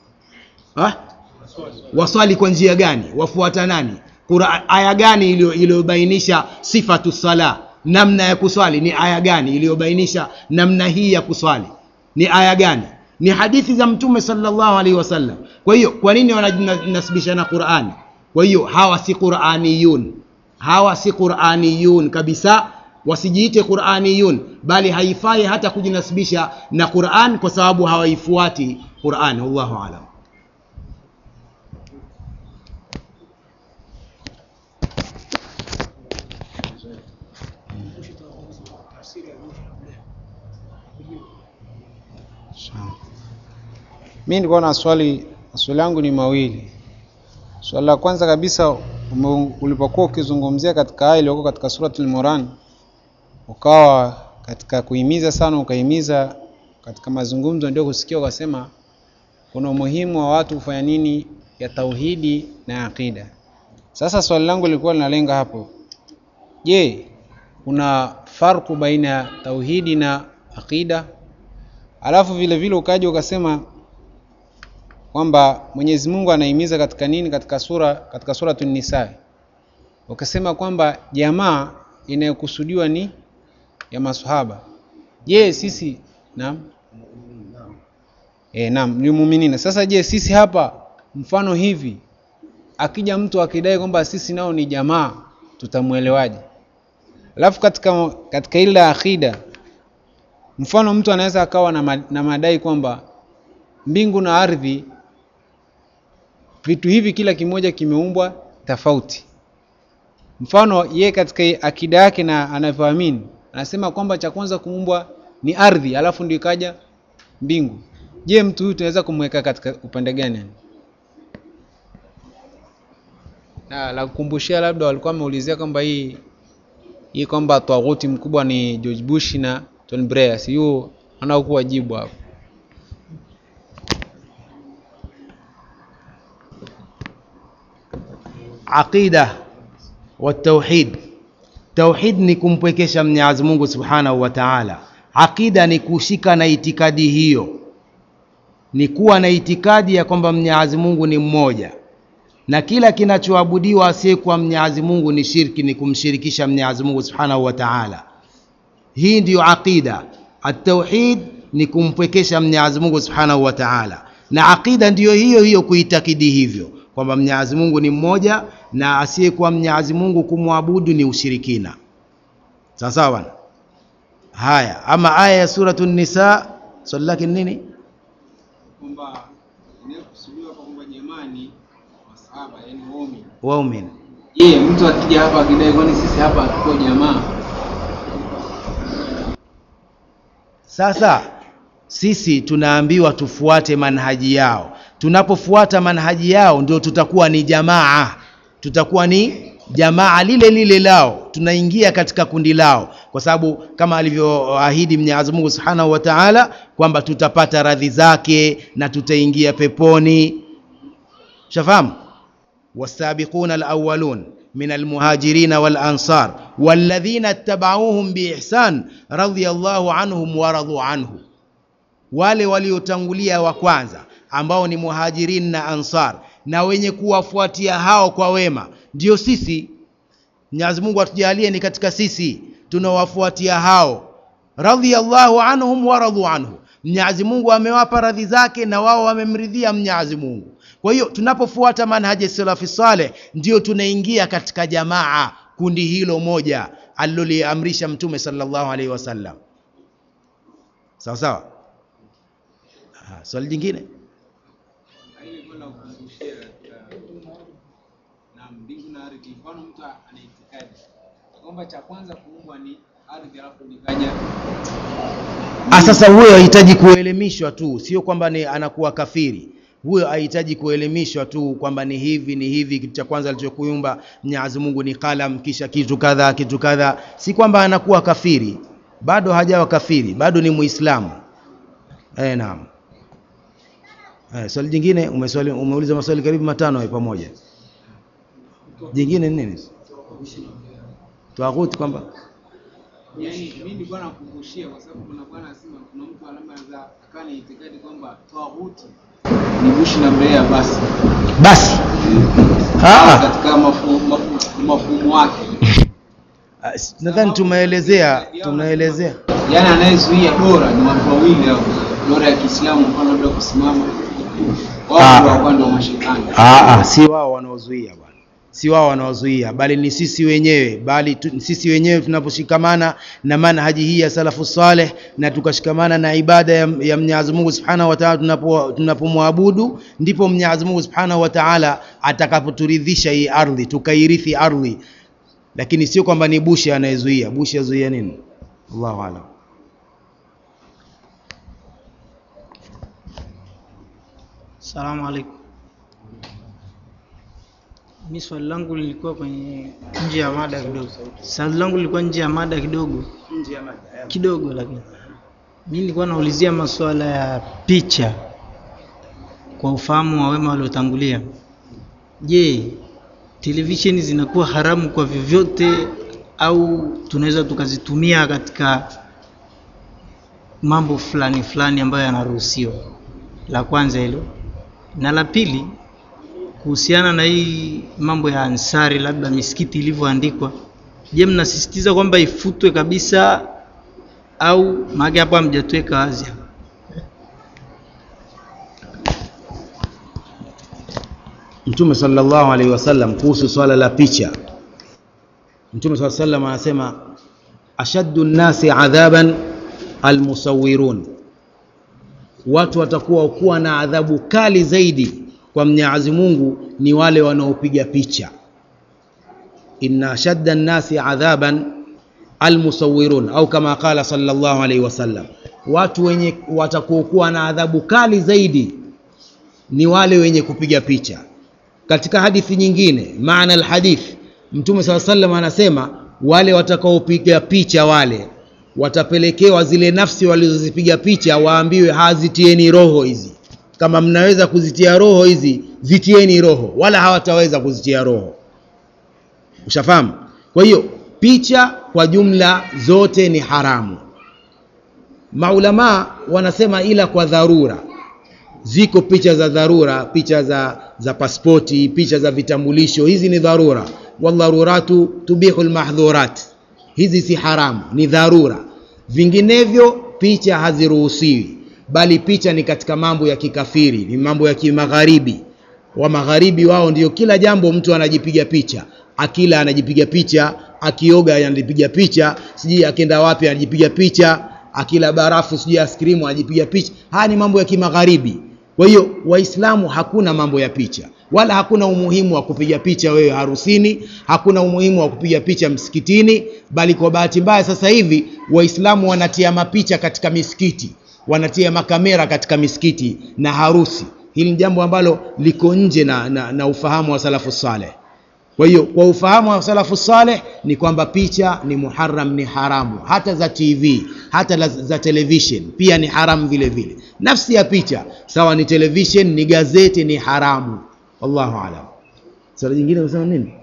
ha? waswali kwa njia gani wafuata nani Qur'an, aya gani iliyo- iliyobainisha sifatu sala namna ya kuswali ni aya gani iliyobainisha namna hii ya kuswali ni aya gani ni hadithi za mtume sallallahu alaihi wasallam kwa hiyo kwa nini wanajinasibisha na qurani kwa hiyo hawa si quraniyun hawa si quraniyun kabisa wasijiite quraniyun bali haifai hata kujinasibisha na quran kwa sababu hawaifuati quran wallahu alam mi nilikuwa na swali swali langu ni mawili swali la kwanza kabisa ume- ulipokuwa ukizungumzia katika aya iliyoko katika suratul Moran ukawa katika kuhimiza sana ukahimiza katika mazungumzo ndio kusikia ukasema kuna umuhimu wa watu kufanya nini ya tauhidi na aqida sasa swali langu lilikuwa linalenga hapo je kuna farku baina ya tauhidi na aqida alafu vile vile ukaja ukasema kwamba Mwenyezi Mungu anahimiza katika nini katika sura katika suratul Nisa ukasema kwamba jamaa inayokusudiwa ni ya maswahaba je sisi naam eh naam ni muumini sasa je sisi hapa mfano hivi akija mtu akidai kwamba sisi nao ni jamaa tutamuelewaje alafu katika katika ile akida mfano mtu anaweza akawa na, ma, na madai kwamba mbingu na ardhi vitu hivi kila kimoja kimeumbwa tofauti mfano ye katika akida yake na anavyoamini anasema kwamba cha kwanza kuumbwa ni ardhi alafu ndio ikaja mbingu je mtu huyu tunaweza kumweka katika upande gani yani? na la kukumbushia labda walikuwa wameulizia kwamba hii hii kwamba tawaghuti mkubwa ni George Bush na Tony Blair si hiyo anaokuwa jibu hapo aqida wa tauhid tauhid ni kumpwekesha mwenyezi mungu subhanahu wa taala aqida ni kushika na itikadi hiyo ni kuwa na itikadi ya kwamba mwenyezi mungu ni mmoja na kila kinachoabudiwa asiyekuwa mwenyezi mungu ni shirki ni kumshirikisha mwenyezi mungu subhanahu wa taala hii ndiyo aqida atauhid ni kumpwekesha mwenyezi mungu subhanahu wa taala na aqida ndiyo hiyo hiyo kuitakidi hivyo kwamba mwenyezi mungu ni mmoja na asiyekuwa mwenyezi mungu kumwabudu ni ushirikina sawa sawa bwana haya ama aya ya suratu nisa swali lake ni nini kwamba inayokusudiwa kwamba jamaa ni masahaba yani waumini waumini je mtu akija hapa akidai kwani sisi hapa hatuko jamaa sasa sisi tunaambiwa tufuate manhaji yao tunapofuata manhaji yao ndio tutakuwa ni jamaa tutakuwa ni jamaa lile lile lao tunaingia katika kundi lao kwa sababu kama alivyoahidi mwenyezi mungu subhanahu wa taala kwamba tutapata radhi zake na tutaingia peponi shafahamu والسابقون الأولون من المهاجرين والأنصار والذين اتبعوهم بإحسان رضي الله عنهم ورضوا عنه wale waliotangulia wa kwanza ambao ni muhajirin na ansar na wenye kuwafuatia hao kwa wema ndio sisi mwenyezi mungu atujalie ni katika sisi tunawafuatia hao radhiallahu anhum waradhu anhu mwenyezi mungu amewapa radhi zake na wao wamemridhia mwenyezi mungu kwa hiyo tunapofuata manhaji salafi saleh ndio tunaingia katika jamaa kundi hilo moja aliloliamrisha mtume sallallahu alaihi wasallam sawa sawa Ah, swali jingine na mbingu na ardhi mfano mtu ana itikadi kwamba cha kwanza kuumbwa ni ardhi alafu nikaja Ah, sasa huyo hahitaji kuelimishwa tu sio kwamba ni anakuwa kafiri huyo hahitaji kuelimishwa tu kwamba ni hivi ni hivi kitu cha kwanza alichokuumba mwenyezi mungu ni kalam kisha kitu kadha kitu kadha si kwamba anakuwa kafiri bado hajawa kafiri bado ni muislamu eh, naam eh, swali jingine umeswali, umeuliza maswali karibu matano hayo pamoja jingine ni nini twaguti kwamba yani mimi nilikuwa nakumbushia kwa sababu kuna bwana anasema kuna mtu alama za akana itikadi kwamba tawhuti ni Bush na Blair ya basi basi Ah. katika mafu- mafu- mafumo wake Ah, s- nadhani tumeelezea tumeelezea yaani anayezuia dora ni watu wawili au dora ya kiislamu mfano labda kusimama Ah. wao ndio wakuwa ndio mashetani Ah, ah, si wao wanaozuia bwana si wao wanaozuia bali ni sisi wenyewe bali tu, sisi wenyewe tunaposhikamana na manhaji hii ya salafu saleh na tukashikamana na ibada ya, ya Mwenyezi Mungu Subhanahu wa Ta'ala tunapo tunapomwabudu ndipo Mwenyezi Mungu Subhanahu wa Ta'ala atakapoturidhisha hii ardhi tukairithi ardhi lakini sio kwamba ni Bushi anayezuia Bushi azuia nini Allahu a'lam Salamu alaikum. Mi swali langu lilikuwa kwenye nje ya mada kidogo. Swali langu lilikuwa nje ya mada kidogo kidogo, lakini mi nilikuwa naulizia masuala ya picha kwa ufahamu wa wema waliotangulia. Je, televisheni zinakuwa haramu kwa vyovyote au tunaweza tukazitumia katika mambo fulani fulani ambayo yanaruhusiwa? La kwanza hilo, na la pili kuhusiana na hii mambo ya Ansari, labda misikiti ilivyoandikwa, je, mnasisitiza kwamba ifutwe kabisa au maana hapo hamjatuweka wazi? Mtume sallallahu alaihi wasallam kuhusu swala la picha, Mtume sallallahu alaihi wasallam anasema ashaddu nnasi adhaban almusawirun, watu watakuwa kuwa na adhabu kali zaidi kwa Mwenyezi Mungu ni wale wanaopiga picha. Inna ashadda nnasi adhaban almusawirun, au kama qala sallallahu alaihi wasallam, watu wenye watakuwa na adhabu kali zaidi ni wale wenye kupiga picha. Katika hadithi nyingine, maana alhadith, Mtume saa sallam anasema wale watakaopiga picha wale watapelekewa zile nafsi walizozipiga picha, waambiwe hazitieni roho hizi, kama mnaweza kuzitia roho hizi zitieni roho, wala hawataweza kuzitia roho. Ushafahamu? Kwa hiyo picha kwa jumla zote ni haramu. Maulamaa wanasema ila kwa dharura ziko picha za dharura, picha za, za paspoti, picha za vitambulisho, hizi ni dharura. Wadharuratu tubihu lmahdhurat, hizi si haramu, ni dharura. Vinginevyo picha haziruhusiwi, bali picha ni katika mambo ya kikafiri, ni mambo ya kimagharibi. Wa magharibi wao ndio kila jambo mtu anajipiga picha, akila anajipiga picha, akioga anajipiga picha, sijui akienda wapi anajipiga picha, akila barafu sijui askrimu anajipiga picha. Haya ni mambo ya kimagharibi. Kwa hiyo Waislamu hakuna mambo ya picha, wala hakuna umuhimu wa kupiga picha wewe harusini, hakuna umuhimu wa kupiga picha msikitini, bali kwa bahati mbaya sasa hivi Waislamu wanatia mapicha katika misikiti, wanatia makamera katika misikiti na harusi. Hili ni jambo ambalo liko nje na, na, na ufahamu wa salafu saleh. Kwa hiyo kwa ufahamu wa salafu saleh ni kwamba picha ni muharram, ni haramu, hata za TV hata la, za television pia ni haramu vile vile. Nafsi ya picha sawa, ni television, ni gazeti, ni haramu. Wallahu alam. Swali jingine unasema nini?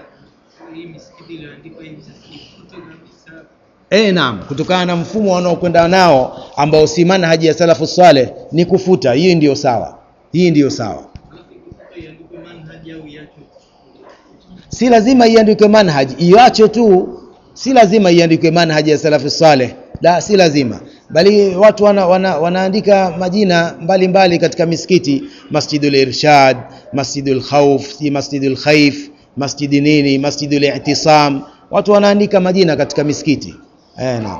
Eh, naam, kutokana na mfumo wanaokwenda nao ambao si manhaji ya salafu saleh ni kufuta. Hii ndiyo sawa, hii ndiyo sawa. si lazima iandikwe manhaji, iwacho tu, si lazima iandikwe manhaji ya salafu saleh, la, si lazima, bali watu wana, wana, wanaandika majina mbalimbali mbali katika misikiti, Masjidul Irshad, Masjidul Khawf, si Masjidul Khaif, masjidi nini, Masjidul I'tisam, watu wanaandika majina katika misikiti eh, naam.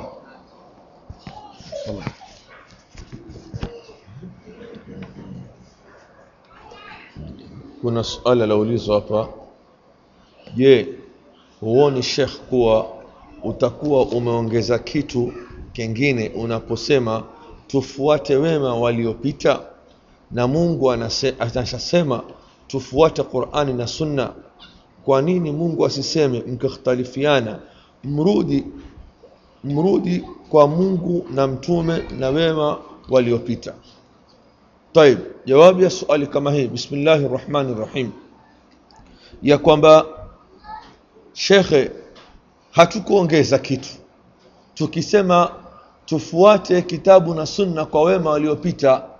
kuna suala laulizwa hapa je huoni shekh kuwa utakuwa umeongeza kitu kingine unaposema tufuate wema waliopita na mungu anase- anashasema tufuate qurani na sunna kwa nini mungu asiseme mkikhtalifiana mrudi mrudi kwa mungu na mtume na wema waliopita طيب jawabu ya suali kama hii bismillahi rahmani rahim ya kwamba shekhe hatukuongeza kitu tukisema tufuate kitabu na sunna kwa wema waliopita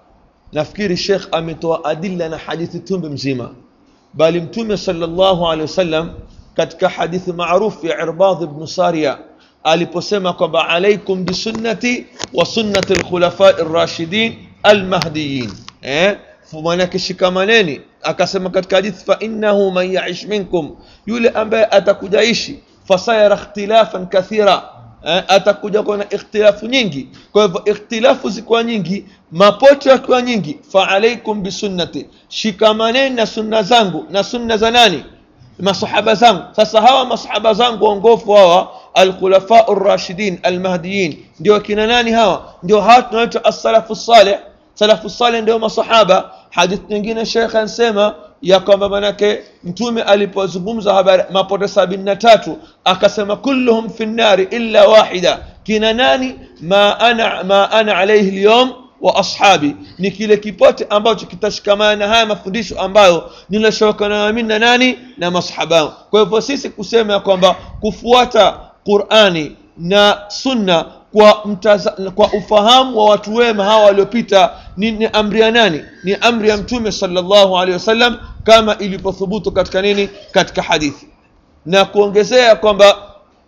nafikiri shekh ametoa adilla na hadithi tumbe mzima bali mtume sallallahu alaihi wasallam katika hadithi maarufu ya irbadh ibn saria aliposema kwamba alaikum bisunnati wa sunnati lkhulafai rashidin almahdiyin eh? manake shikamaneni akasema katika hadithi fa innahu man yaish minkum yule ambaye atakujaishi fasayara ikhtilafan kathira eh, atakuja kuwa na ikhtilafu nyingi kwa hivyo ikhtilafu zikiwa nyingi mapoto yakiwa nyingi fa alaikum bisunnati shikamaneni na sunna zangu na sunna za nani masahaba zangu sasa hawa masahaba zangu waongofu hawa alkhulafau rashidin almahdiyin ndio kina nani hawa ndio hawa tunaitwa assalafu saleh salafu saleh ndio masahaba hadithi nyingine shekhe ansema ya kwamba manake mtume alipozungumza habari mapote sabini na tatu akasema kulluhum fi nnari illa wahida kina nani ma ana, ma ana alaihi lyom wa ashabi ni kile kipote ambacho kitashikamana na haya mafundisho ambayo ninashokana mimi na nani na masahaba kwa hivyo sisi kusema ya kwamba kufuata qurani na sunna kwa, mtaza, kwa ufahamu wa watu wema hawa waliopita ni, ni amri ya nani ni amri ya mtume sallallahu alaihi wasallam kama ilivyothubutu katika nini katika hadithi na kuongezea kwamba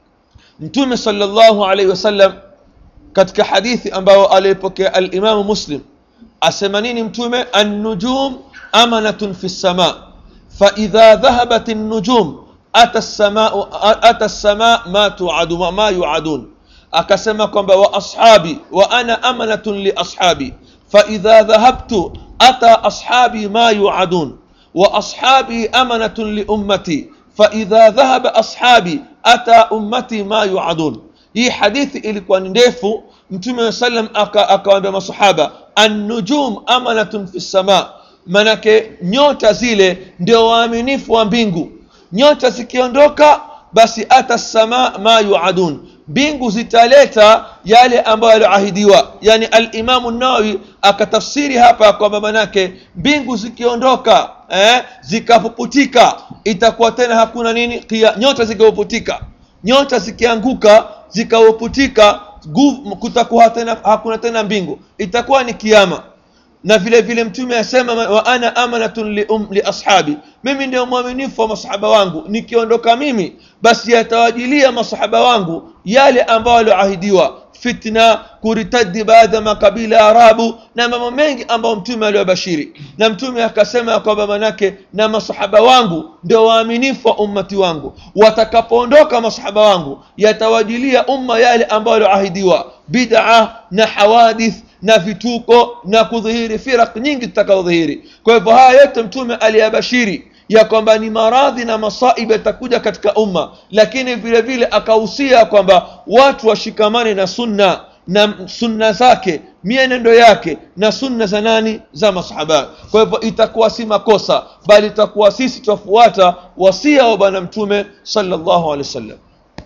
mtume sallallahu alaihi wasallam katika hadithi ambayo aliyepokea alimamu muslim asema nini mtume annujum amanatun fi lsama faidha dhahabat النجوم ata السماء ata السماء ما توعد ما يوعدون akasema kwamba wa ashabi wa ana amanatun li ashabi faidha dhahabtu ata ashabi ma yuadun wa ashabi amanatun li ummati faidha dhahaba ashabi ata ummati ma yuadun hii hadithi ilikuwa ni ndefu mtume wa sallam akawaambia masahaba annujum amanatun fi lsama manake nyota zile ndio waaminifu wa mbingu nyota zikiondoka basi ata sama ma yuadun mbingu zitaleta yale ambayo yalioahidiwa yani alimamu nawawi akatafsiri hapa kwamba manake mbingu zikiondoka eh, zikapuputika itakuwa tena hakuna nini kia, nyota zikapuputika nyota zikianguka zikapuputika kutakuwa tena hakuna tena mbingu itakuwa ni kiama na vile vile mtume asema wa ana amanatun li, um, li ashabi mimi ndio mwaminifu wa masahaba wangu nikiondoka mimi basi yatawajilia masahaba wangu yale ambayo walioahidiwa fitna kuritadi baadhi ya makabila ya arabu na mambo mengi ambayo mtume aliwabashiri na mtume akasema ya kwamba manake na masahaba wangu ndio waaminifu wa ummati wangu watakapoondoka masahaba wangu yatawajilia umma yale ambayo walioahidiwa bid'a na hawadith na vituko na kudhihiri firaq nyingi zitakazodhihiri kwa hivyo haya yote mtume aliyabashiri ya kwamba ni maradhi na masaibu yatakuja katika umma lakini vile vile akahusia kwamba watu washikamane na sunna na sunna zake mienendo yake na sunna za nani za masahaba kwa hivyo itakuwa si makosa bali itakuwa sisi twafuata wasia wa bwana mtume sallallahu alaihi wasallam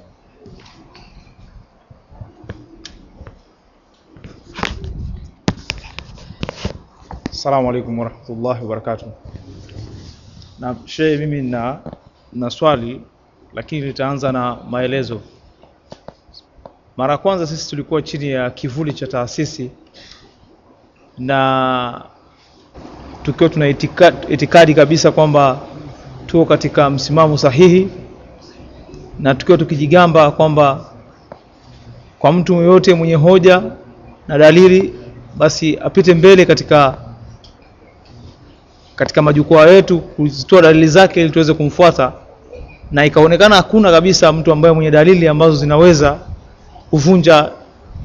Assalamu alaikum warahmatullahi wabarakatuh. Na shehe, mimi na, na swali lakini litaanza na maelezo. Mara kwanza sisi tulikuwa chini ya kivuli cha taasisi na tukiwa tuna itikadi, itikadi kabisa kwamba tuko katika msimamo sahihi na tukiwa tukijigamba kwamba kwa mtu yoyote mwenye hoja na dalili basi apite mbele katika katika majukwaa yetu kuzitoa dalili zake ili tuweze kumfuata, na ikaonekana hakuna kabisa mtu ambaye mwenye dalili ambazo zinaweza kuvunja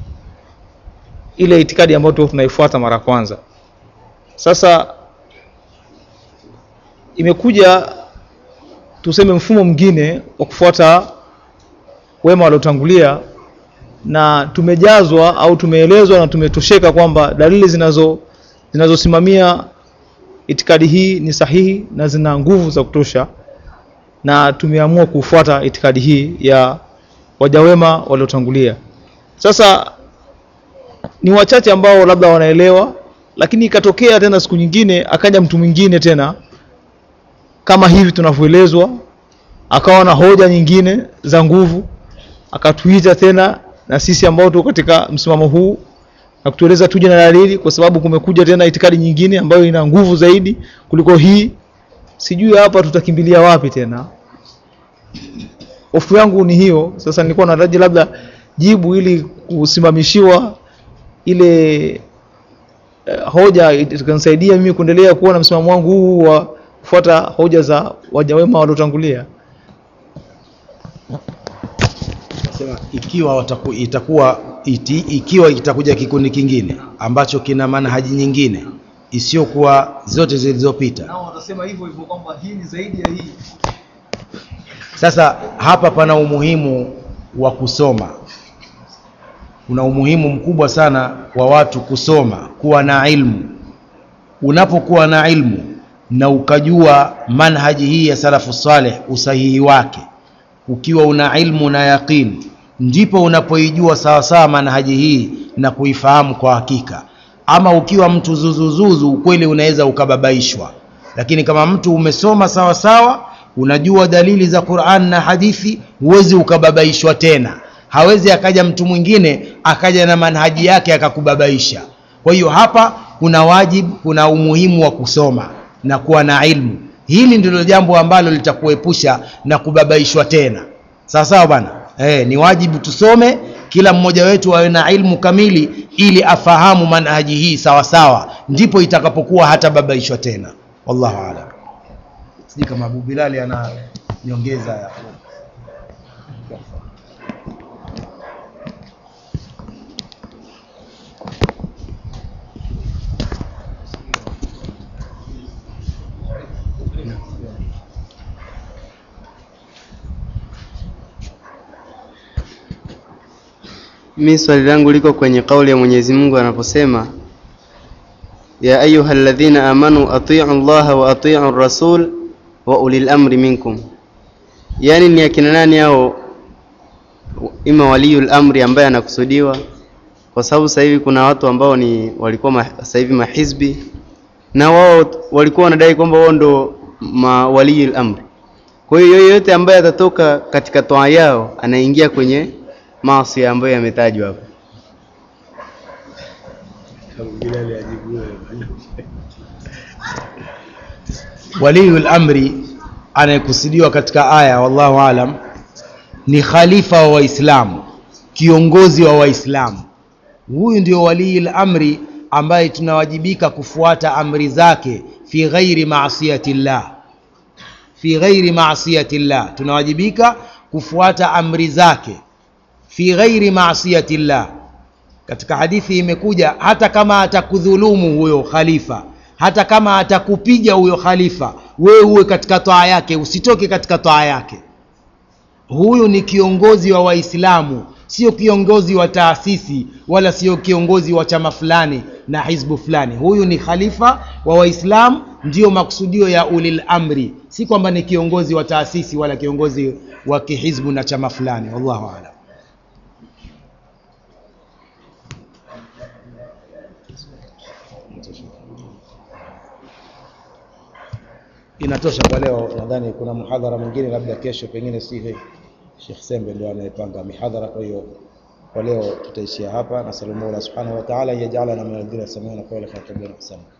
ile itikadi ambayo tu tunaifuata mara kwanza. Sasa imekuja tuseme mfumo mwingine wa kufuata wema waliotangulia, na tumejazwa au tumeelezwa na tumetosheka kwamba dalili zinazo zinazosimamia itikadi hii ni sahihi na zina nguvu za kutosha, na tumeamua kufuata itikadi hii ya waja wema waliotangulia. Sasa ni wachache ambao labda wanaelewa, lakini ikatokea tena siku nyingine akaja mtu mwingine tena kama hivi tunavyoelezwa, akawa na hoja nyingine za nguvu, akatuita tena na sisi ambao tuko katika msimamo huu na kutueleza tuje na dalili kwa sababu kumekuja tena itikadi nyingine ambayo ina nguvu zaidi kuliko hii sijui hapa tutakimbilia wapi tena hofu yangu ni hiyo sasa nilikuwa nataraji labda jibu ili kusimamishiwa ile eh, hoja itanisaidia mimi kuendelea kuwa na msimamo wangu huu wa kufuata hoja za waja wema waliotangulia Sema ikiwa wataku, itakuwa iti, ikiwa itakuja kikundi kingine ambacho kina manhaji nyingine isiyokuwa zote zilizopita. nao watasema hivyo hivyo kwamba hii ni zaidi ya hii Sasa hapa pana umuhimu wa kusoma. Kuna umuhimu mkubwa sana wa watu kusoma, kuwa na ilmu. Unapokuwa na ilmu na ukajua manhaji hii ya salafu saleh usahihi wake, ukiwa una ilmu na yaqini, ndipo unapoijua sawasawa manhaji hii na kuifahamu kwa hakika. Ama ukiwa mtu zuzuzuzu, ukweli unaweza ukababaishwa, lakini kama mtu umesoma sawa sawa, unajua dalili za Qur'an na hadithi, huwezi ukababaishwa tena. Hawezi akaja mtu mwingine akaja na manhaji yake akakubabaisha. Kwa hiyo hapa kuna wajibu, kuna umuhimu wa kusoma na kuwa na ilmu. Hili ndilo jambo ambalo litakuepusha na kubabaishwa tena. Sawa sawa bwana? Eh, ni wajibu tusome, kila mmoja wetu awe na ilmu kamili ili afahamu manhaji hii sawa sawa, ndipo itakapokuwa hata babaishwa tena. Wallahu a'lam. Sijui kama Abu Bilali ana nyongeza ya Mi swali langu liko kwenye kauli ya Mwenyezi Mungu anaposema ya ayuha alladhina amanu atiu llaha wa atiu rasul wa ulil amri minkum, yaani ni akina nani hao? Ima waliyul amri ambaye anakusudiwa, kwa sababu sasa hivi kuna watu ambao ni walikuwa ma, sasa hivi mahizbi na wao walikuwa wanadai kwamba wao ndo ma waliyul amri. Kwa hiyo yoyote ambaye atatoka katika toa yao anaingia kwenye maasi ambayo yametajwa hapo. waliyul amri anayekusudiwa katika aya wallahu alam ni khalifa wa waislamu kiongozi wa waislamu huyu ndio waliyul amri ambaye tunawajibika kufuata amri zake fi ghairi maasiyati llah fi ghairi maasiyati llah tunawajibika kufuata amri zake fi ghairi maasiyati llah katika hadithi imekuja hata kama atakudhulumu huyo khalifa hata kama atakupiga huyo khalifa wewe uwe katika toa yake usitoke katika toa yake huyu ni kiongozi wa waislamu sio kiongozi wa taasisi wala sio kiongozi wa chama fulani na hizbu fulani huyu ni khalifa wa waislamu ndiyo makusudio ya ulil amri si kwamba ni kiongozi wa taasisi wala kiongozi wa kihizbu na chama fulani wallahu alam inatosha kwa leo nadhani kuna muhadhara mwingine labda kesho pengine si Sheikh Sembe ndio anayepanga mihadhara kwa hiyo kwa leo tutaishia hapa nasallu Mola subhanahu wa ta'ala yajalana min alladhina yastami'una qawla fayattabi'una ahsana